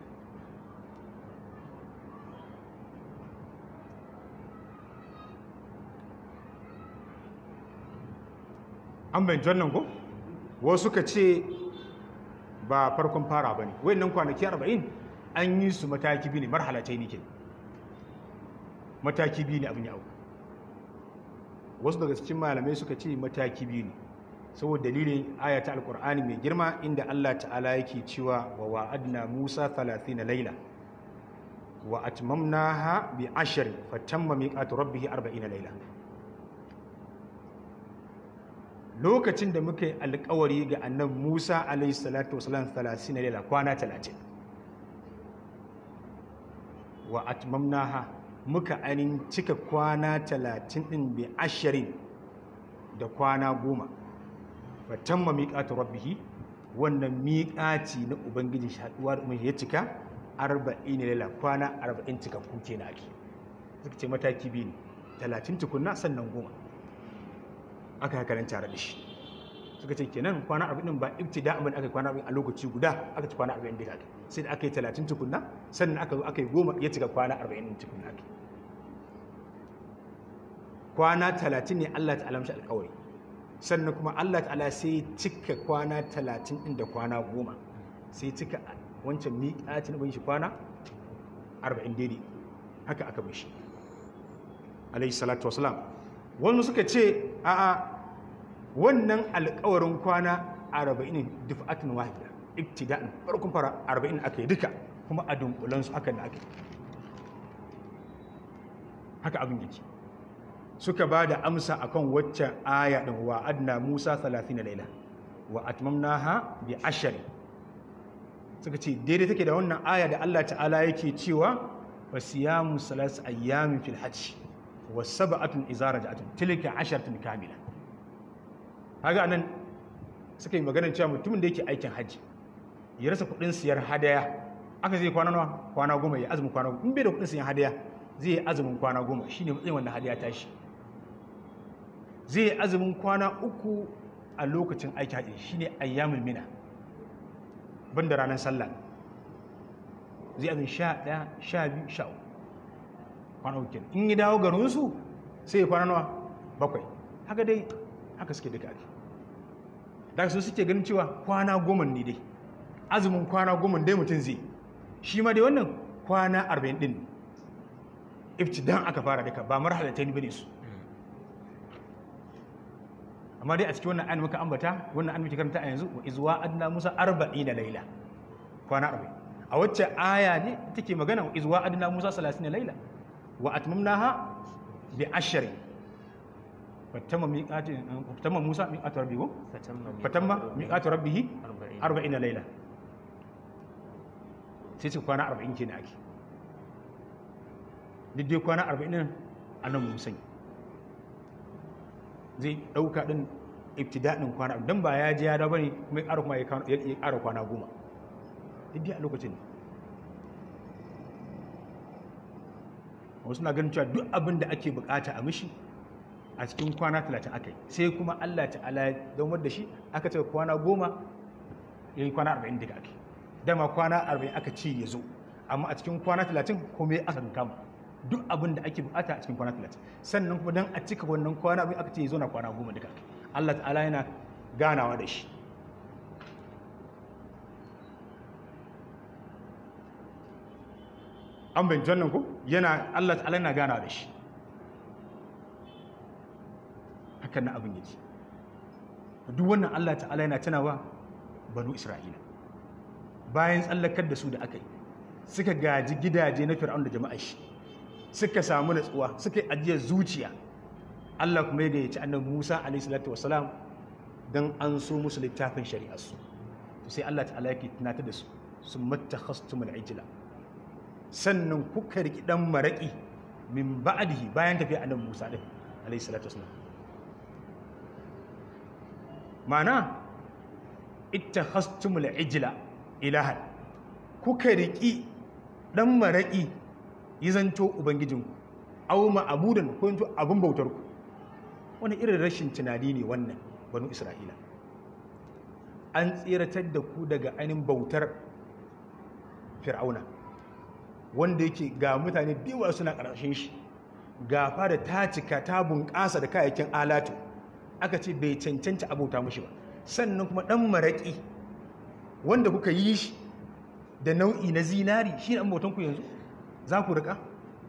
an bayanci wannan ko wasu ka ce ba farkon fara ba ne wayannan kwanaki arba'in an yi su mataki biyu ne marhalatai ne ke mataki biyu ne abin yawo wasu daga cikin malamai suka ce mataki biyu ne saboda dalilin ayata alkur'ani mai girma inda Allah ta'ala yake cewa wa wa'adna Musa 30 laila wa atmamnaha bi ashrin fatamma miqatu rabbih 40 laila lokacin da muka yi alkawari ga annabi Musa alayhi salatu wasalam 30 laila kwana 30 wa atmamnaha muka anin cika kwana 30 din bi ashrin da kwana goma fatamma miƙatu rabbihi wannan miƙaci na ubangiji shaɗuwa da ya cika arba'in ne lala kwana arba'in cikakku ke na ake suka ce mataki biyu ne talatin tukunna sannan goma aka haka nan tare da shi suka ce kenan kwana arba'in ba ibtida abin aka yi kwana arba'in a lokaci guda aka ci kwana arba'in da aka sai da aka yi talatin tukunna sannan aka zo aka yi goma ya cika kwana arba'in tukunna ake kwana talatin ne allah ta alamshi alkawari sannan kuma Allah ta'ala sai cika kwana talatin ɗin da kwana goma sai cika wancan miƙatin abin shi kwana arba'in daidai haka aka bai shi alayhi salatu wasalam wani suka ce a'a wannan alƙawarin kwana arba'in ne dufa'atin wahida ibtida'in farkon fara arba'in aka yi duka kuma a dunkulansu haka da aka yi haka abin yake suka ba da amsa akan waccan aya ɗin wa adna musa 30 laila wa atmamnaha bi ashari suka ce daidai take da wannan aya da Allah ta'ala yake cewa wa siyamu salas ayyamin fil hajj wa sab'atun idza raja'atun tilka asharatun kamila kaga anan suka yi maganar cewa mutumin da yake aikin hajji ya rasa kudin siyar hadaya aka zai kwana nawa kwana goma ya azumin kwana goma in bai da kudin siyan hadaya zai yi azumin kwana goma shine matsayin wannan hadaya tashi zai yi azumin kwana uku a lokacin aiki haɗe shi ne ayyamin mina banda ranar sallah zai azumin sha ɗaya sha biyu sha uku kwana uku in yi dawo garinsu sai ya kwana nawa bakwai haka dai haka suke duka ake da su suke ganin cewa kwana goma ne dai azumin kwana goma dai mutum zai shi ma dai wannan kwana arba'in ɗin iftidan aka fara duka ba marhalatai ne bane su amma dai a cikin wannan ayin muka ambata wannan an muke karanta a yanzu wa izwa adna musa arba'in da laila kwana arba'in a wacce aya ne take magana wa izwa adna musa salasin da laila wa atmamnaha bi ashri fatamma miqati fatamma Musa miqatu rabbihi fatamma fatamma miqatu rabbihi arba'in 40 laila sai ce kwana 40 kenan ake duk dai kwana 40 din annabi Musa zai dauka din ibtida'in kwana dan ba ya ji ya da bane kuma ya ƙara kuma ya ƙara kwana goma duk dai a lokacin ne wasu na ganin cewa duk abin da ake bukata a mishi a cikin kwana talatin aka yi sai kuma Allah ta'ala ya daumar da shi aka ce kwana goma ya yi kwana arba'in daga ake dama kwana arba'in aka ce ya zo amma a cikin kwana talatin kuma ya aka kama duk abin da ake bukata a cikin kwana talatin sannan kuma don a cika wannan kwana abin aka ce ya zo na kwana goma daga ake Allah ta'ala yana ganawa da shi an bin jannan ku yana Allah ta'ala yana ganawa da shi hakan na abin yake duk wannan Allah ta'ala yana tunawa banu Isra'ila bayan tsallakar da su da aka yi suka gaji gidaje na fir'aun da jama'a shi suka samu natsuwa suka yi ajiyar zuciya Allah kuma ya gayyaci annabi Musa alaihi salatu wassalam dan an so musu littafin shari'ar su to sai Allah ta'ala yake tunatar da su sun mattakhastumul ijla sannan kuka riki dan maraki min ba'dihi bayan tafiya annabi Musa din alaihi salatu wassalam ma'ana ittakhastumul ijla ilahan kuka riki dan maraki yizanto ubangijinku aw ma'budan ko yanto abun bautar ku wani irin rashin tunani ne wannan banu isra'ila an tsiratar da ku daga ainihin bautar fir'auna wanda yake ga mutane biyu suna ƙarshen shi ga fara ta cika ta bunƙasa da kayayyakin alatu aka ce bai cancanta abota mashi ba sannan kuma ɗan maraƙi wanda kuka yi shi da nau'i na zinari shi ne ku yanzu za ku riƙa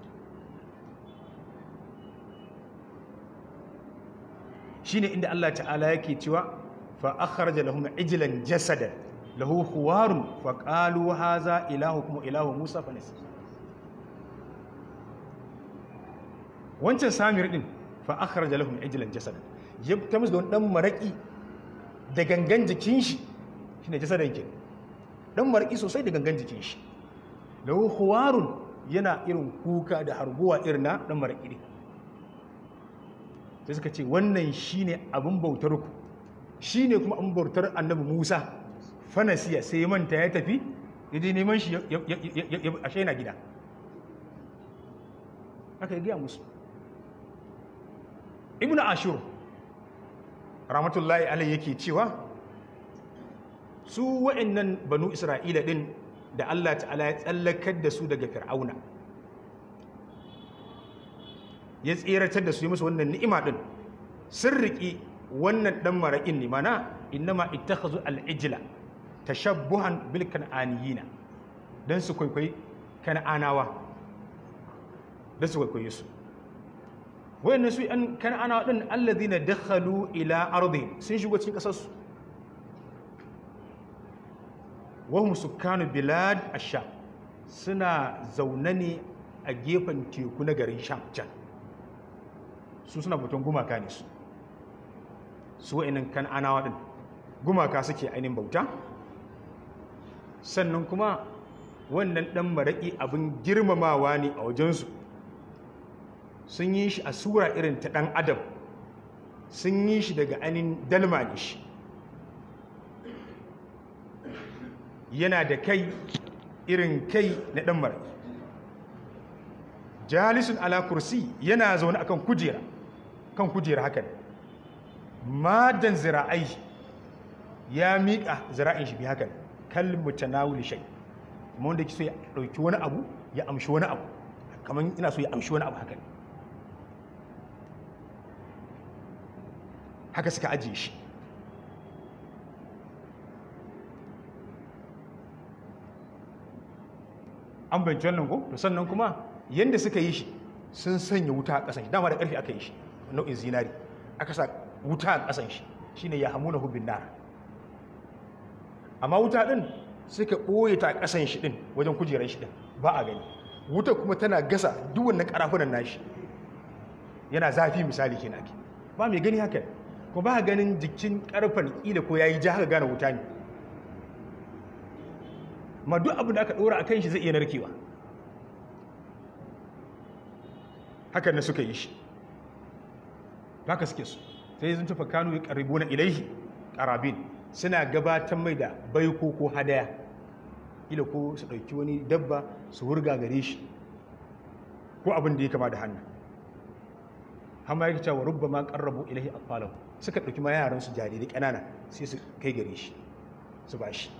shi ne inda Allah ta'ala yake cewa fa akhraja lahum ijlan jasadan lahu khuwarun fa qalu hadha ilahukum ilahu musa fa nasi wancan samir din fa akhraja lahum ijlan jasadan ya ta musu don dan maraki da gangan jikin shi shine jasadan ke dan maraki sosai da gangan jikin shi lahu khuwarun yana irin kuka da harguwa irin na dan maraki din sai suka ce wannan shine abin bautar ku shine kuma abin bautar annabi Musa fanasiya sai manta ya tafi yaje neman shi a shaina gida aka yi gaya musu ibn ashur rahmatullahi alai yake cewa su wa'annan banu isra'ila din da Allah ta'ala ya tsallakar da su daga fir'auna ya tseratar da su yi musu wannan ni'ima din sun riƙi wannan ɗan maraƙin ne mana innama ittakhazu al-ijla tashabbuhan bil kan'aniyina dan su kwaikwayi kan'anawa dan su kwaikwaye su wayannan su an kan'anawa din alladhina dakhalu ila ardi sun shigo cikin kasar su wahum sukkanu bilad ash-sham suna zaune ne a gefen teku na garin sham can su suna bautan gumaka ne su su wa'inan kan'anawa din gumaka suke ainihin bauta sannan kuma wannan ɗan maraƙi abin girmamawa ne a wajensu sun yi shi a sura irin ta ɗan adam sun yi shi daga ainihin dalma ne shi yana da kai irin kai na ɗan maraƙi jalisun ala kursi yana zaune akan kujera kan kujera hakan madan zira'ai ya miƙa zira'in shi bi hakan kalmu tanawuli shay kuma wanda yake so ya dauki wani abu ya amshi wani abu kamar ina so ya amshi wani abu hakan haka suka ajiye shi an bayanci wannan ko to sannan kuma yanda suka yi shi sun sanya wuta a ƙasan shi dama da ƙarfi aka yi shi nau'in zinari aka sa wuta a ƙasan shi shine ya hamuna hubin nar amma wuta din suka ɓoye ta a ƙasan shi din wajen kujerar shi din ba a gani wuta kuma tana gasa duk wannan ƙarafunan nashi yana zafi misali kenan ake ba mai gani haka ko ba ganin jikin karfan kila ko yayi ja haka gane wuta ne ma duk abin da aka dora a kan shi zai iya narkewa hakan na suka yi shi haka suke su sai sun tafa kanu ya karibu na ilaihi karabin suna gabatar mai da baiko ko hadaya ila ko su ɗauki wani dabba su wurga gare shi ko abin da ya kama da hannu hama ya cewa rubba ma ƙarrabu ilahi a suka ɗauki ma yaran su jarirai ƙanana sai su kai gare shi su ba shi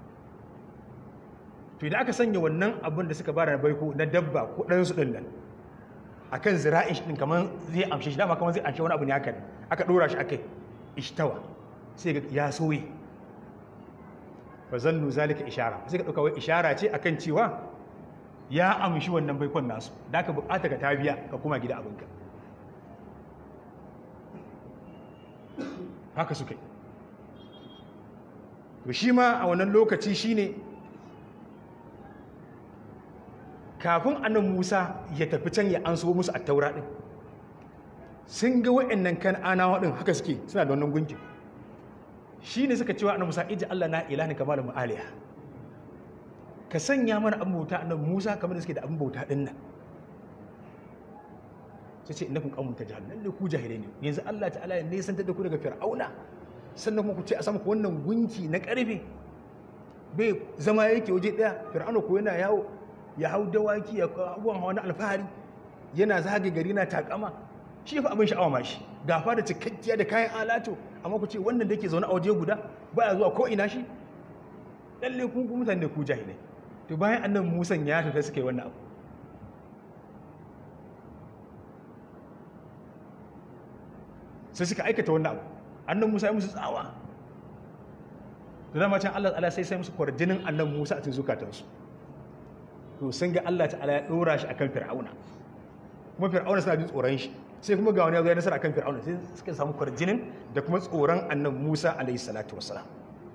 to idan aka sanya wannan abin da suka bada na baiko na dabba ko ɗansu ɗin nan a kan zira'in shi ɗin kamar zai amshe shi dama kamar zai amshe wani abu ne haka ne aka ɗora shi akai ishtawa sai ga ya soye fa zannu zalika ishara sai ka ɗauka wai ishara ce akan cewa ya amshi wannan baikon nasu da ka bukata ka tabiya ka kuma gida abinka haka suka yi to shi ma a wannan lokaci shine kafin annan musa ya tafi can ya an so musu a taura ɗin sun ga wa'annan kan anawa ɗin haka suke suna da wannan gunkin shi ne suka cewa annan musa iji allah na ilahin kamar mu'aliya ka sanya mana abin bauta annan musa kamar da suke da abin bauta ɗin nan sai ce inakun ƙamun ta jihar lalle ku jahilai ne yanzu allah ta'ala ya nesantar da ku daga fir'auna sannan kuma ku ce a sama ku wannan gunki na ƙarfe bai zama yake waje ɗaya fir'auna ko yana yawo ya hau dawaki ya abubuwan hawa na alfahari yana zage gari na takama shi fa abin sha'awa ma shi gafa da cikakkiya da kayan alato amma ku ce wannan da ke zaune a waje guda baya zuwa ko ina shi lalle kun ku mutane ku jahilai to bayan annan musan ya tafi suka yi wannan abu sai suka aikata wannan abu annan musa ya musu tsawa da dama can Allah ta'ala sai sai musu kwarjinin annan musa a cikin zukatansu to sun ga Allah ta'ala ya dora shi akan fir'auna kuma fir'auna suna jin tsoron shi sai kuma ga wani ya zo ya nasara akan fir'auna sai suka samu kwarjinin da kuma tsoron annan musa alaihi salatu wassalam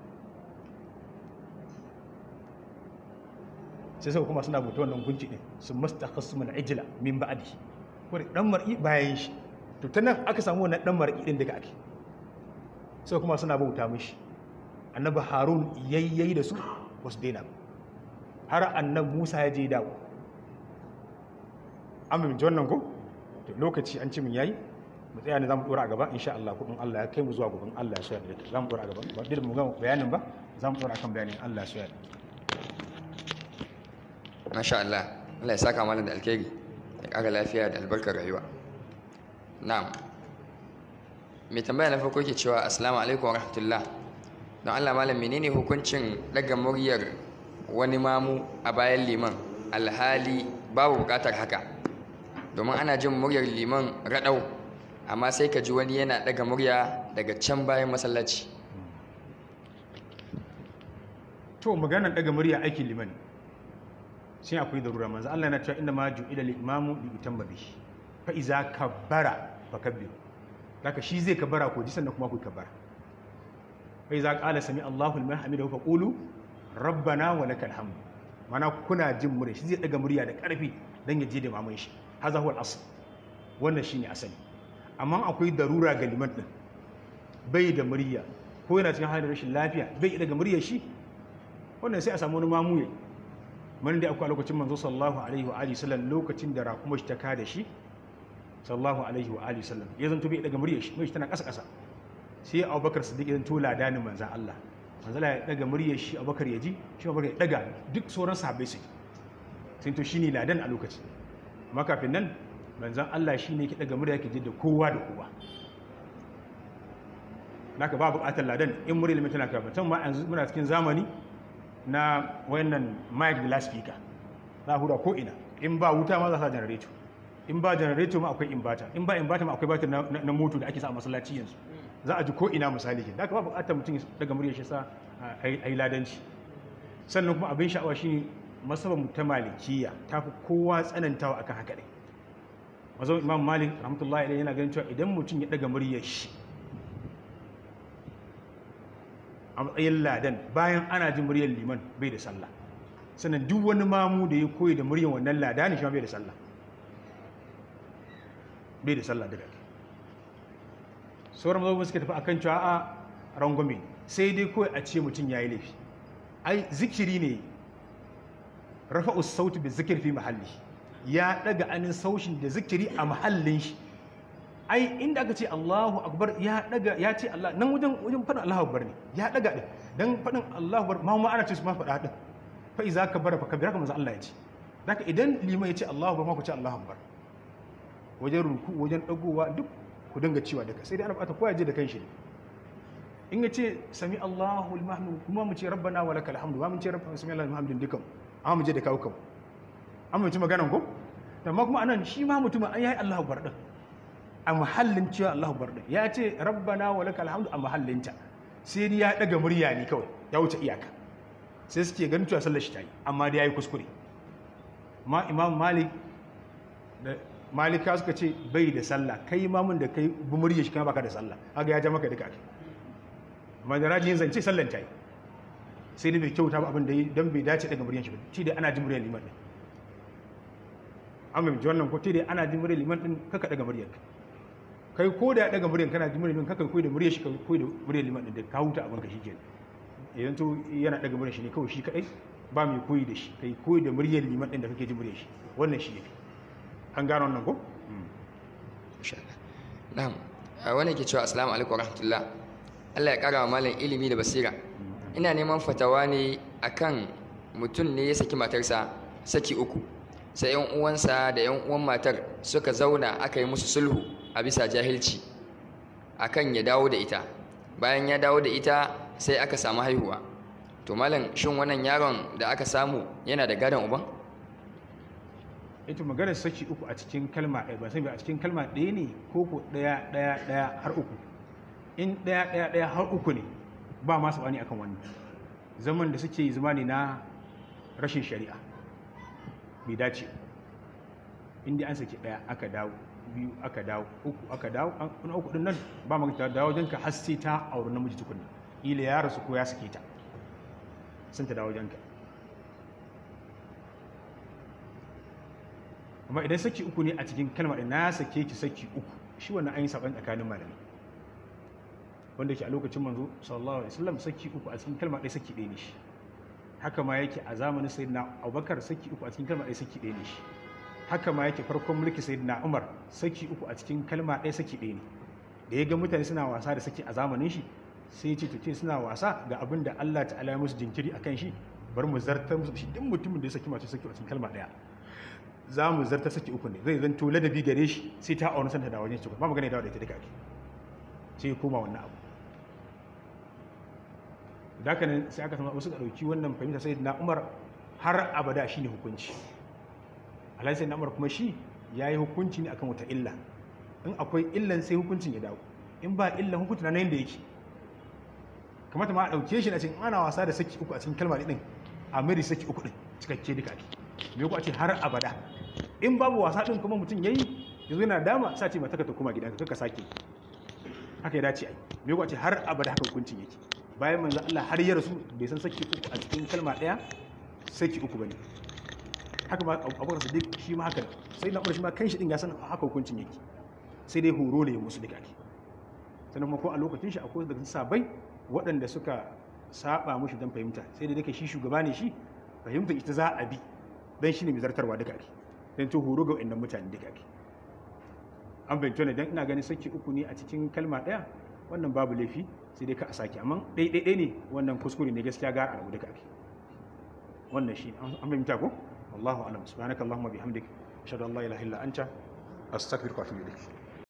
sai sai kuma suna bauta wannan gunki din sun mastakhassu min ijla min ba'di ko dan mar'i bayan shi to ta nan aka samu wannan dan mar'i din daga ake sai kuma suna bauta mishi annabi harun yayyayi da su wasu daina har annan musa ya je dawo an mimci wannan ko to lokaci an ci min yayi mu tsaya ne za mu dora a gaba insha Allah kudin Allah ya kai mu zuwa gaban Allah ya so ya za mu dora a gaba ba dole mu ga bayanin ba za mu dora kan bayanin Allah ya so ya masha Allah Allah ya saka malam da alkhairi ya ƙara lafiya da albarkar rayuwa na'am mai tambaya na farko ke cewa assalamu alaikum wa rahmatullah don Allah malam menene hukuncin daga muryar wani mamu a bayan liman alhali babu bukatar haka domin ana jin muryar liman raɗau amma sai ka ji wani yana daga murya daga can bayan masallaci to maganar daga murya aikin liman sai akwai darura manzo Allah yana cewa inna ma ju'ila lil-imamu li yutamma bihi fa iza kabbara fakabbir haka shi zai kabbara ko ji sannan kuma ku kabbara fa iza qala sami Allahu liman hamidahu fa qulu rabbana wa lakal hamd mana kuna jin murya shi zai daga murya da karfi dan ya je da maman shi haza huwa al-asl wannan shine asali amma akwai darura ga liman din bai da murya ko yana cikin halin rashin lafiya bai daga muryar shi wannan sai a samu wani mamu yayi man da akwai lokacin manzo sallallahu alaihi wa alihi sallam lokacin da rakuma shi ta kada shi sallallahu alaihi wa alihi sallam ya zanto bai daga muryar shi mai tana kasa kasa sai Abubakar Siddiq ya zanto ladanin manzon Allah manzo ya daga muryar shi Abubakar ya ji shi Abubakar ya daga duk sauran sahabbai su sai to shine ladan a lokacin amma kafin nan manzon Allah shine yake daga murya yake ji da kowa da kowa naka ba buƙatar ladan in muryar tana kafin tun ma yanzu muna cikin zamani na wayannan mic da laspika za a hura ko ina in ba wuta ma za a sa janareto in ba janareto ma akwai imbata in ba imbata ma akwai batir na moto da ake sa a masallaci yanzu za a ji ko ina misali ke da aka ba bukatar mutum daga murya shi sa a yi ladanci sannan kuma abin sha'awa shi masaban ta malikiya ta fi kowa tsanantawa akan haka ne mazan imam malik rahmatullahi alaihi yana ganin cewa idan mutum ya daga muryar shi a matsayin ladan bayan ana jin muryar liman bai da sallah sannan duk wani mamu da ya koyi da muryar wannan ladani shi ma bai da sallah bai da sallah daga sauran mazhabin suka tafi akan cewa a rangwame sai dai kawai a ce mutum ya yi laifi ai zikiri ne rafa'us sauti bi zikir fi mahalli ya daga anin saushin da zikiri a mahallin shi ai inda aka ce Allahu akbar ya daga ya ce Allah nan wajen wajen fadin Allahu akbar ne ya daga din dan fadin Allahu akbar ma ma ana ce su ma fada din fa iza kabara fa kabira kamar Allah ya ce haka idan liman ya ce Allahu akbar ma ku ce Allahu akbar wajen ruku wajen dagowa duk ku dinga cewa daga sai dai ana bukata kowa ya je da kanshi ne in ya ce sami Allahu al-mahmud kuma mu ce rabbana wa lakal hamdu ba mu ce rabbana sami Allahu al-hamdu dukan amma mu je da kawo kan amma mu ci maganan ko amma kuma anan shi ma mutum an yayi Allahu akbar din a mahallin cewa Allahu akbar din ya ce rabbana wa lakal hamdu a mahallinta sai dai ya daga murya ne kawai ya wuce iyaka sai suke ganin cewa sallar shi ta yi amma dai yayi kuskure ma imam malik da malika suka ce bai da sallah kai mamun da kai bi murya shi kana baka da sallah kaga ya ja maka duka ake amma da rajin zance sallan ta yi sai dai bai kyauta ba abin da yi don bai dace daga muryan shi ba shi dai ana jin muryar liman din an mai wannan ko dai ana jin muryar liman din kaka daga muryar kai ko da daga muryar kana jin muryar liman kaka koyi da muryar shi koyi da muryar liman din da ka huta abin ka shikenan idan to yana daga muryar shi ne kawai shi kadai ba mai koyi da shi kai koyi da muryar liman din da kake jin muryar shi wannan shi yafi an gano wannan ko insha Allah na'am a wani ke cewa assalamu alaikum warahmatullah Allah ya kara wa malam ilimi da basira ina neman fatawa ne akan mutum ne ya saki matarsa saki uku sai yan uwansa da yan uwan matar suka zauna aka yi musu sulhu a bisa jahilci akan ya dawo da ita bayan ya dawo da ita sai aka samu haihuwa to malam shin wannan yaron da aka samu yana da gadon uban ita maganar saki uku a cikin kalma ɗaya ba sai a cikin kalma ɗaya ne ko ko ɗaya ɗaya ɗaya har uku in ɗaya ɗaya ɗaya har uku ne ba ma sabani akan wannan zaman da suke yi zama ne na rashin shari'a bai dace inda an saki ɗaya aka dawo biyu aka dawo uku aka dawo an uku ɗin nan ba ma ta dawo wajenka har sai ta auri namiji tukunna ila ya rasu ko ya sake ta sun ta dawo wajenka amma idan saki uku ne a cikin kalmar da na sake ki saki uku shi wannan an yi saban tsakanin malami wanda ke a lokacin manzo sallallahu alaihi wasallam saki uku a cikin kalma ɗaya saki ɗaya ne shi haka ma yake a zamanin sayyidina abubakar saki uku a cikin kalma ɗaya saki ɗaya ne shi haka ma yake farkon mulki sayyidina umar saki uku a cikin kalma ɗaya saki ɗaya ne da ya ga mutane suna wasa da saki a zamanin shi sai ya ce to ce suna wasa ga abin da Allah ta'ala ya musu jinkiri akan shi bar mu zartar musu shi duk mutumin da ya saki mace saki a cikin kalma ɗaya za mu zarta saki uku ne zai zanto ladabi gare shi sai ta auna santa da wajen shi ba magana dawo da ita duka ake sai ya koma wannan abu da haka nan sai aka samu wasu ɗauki wannan fahimta sai na umar har abada shi ne hukunci alhaji sai na umar kuma shi ya yi hukunci ne akan wata illa in akwai illan sai hukuncin ya dawo in ba illan hukunci na yadda yake kamata ma a ɗauke shi na cikin ana wasa da saki uku a cikin kalma ɗin a miri saki uku ɗin cikakke duka ake me ku a ce har abada in babu wasa ɗin kuma mutum ya yi yanzu yana dama sa ce mata ka ta koma gidanka kaka sake haka ya dace ai me ku a ce har abada haka hukuncin yake bayan manzo Allah har ya rasu bai san saki uku a cikin kalma ɗaya saki uku bane haka ba abubakar siddiq shi ma haka sai na shi ma kanshi din ya san haka hukuncin yake sai dai horo ne musu duka ake sannan kuma ko a lokacin shi akwai daga sabai waɗanda suka saba mushi don fahimta sai da duka shi shugaba ne shi fahimta ita za a bi don shi ne mai zartarwa duka ake don to horo ga waɗannan mutane duka ake an fahimta ne don ina ganin saki uku ne a cikin kalma ɗaya wannan babu laifi sai dai ka a sake amma ɗaiɗaiɗai ne wannan kuskure ne gaskiya gara a rabu duka ake wannan shi an fahimta ko wallahu alam subhanakallahumma bihamdik ashhadu an la ilaha illa anta astaghfiruka wa atubu ilayk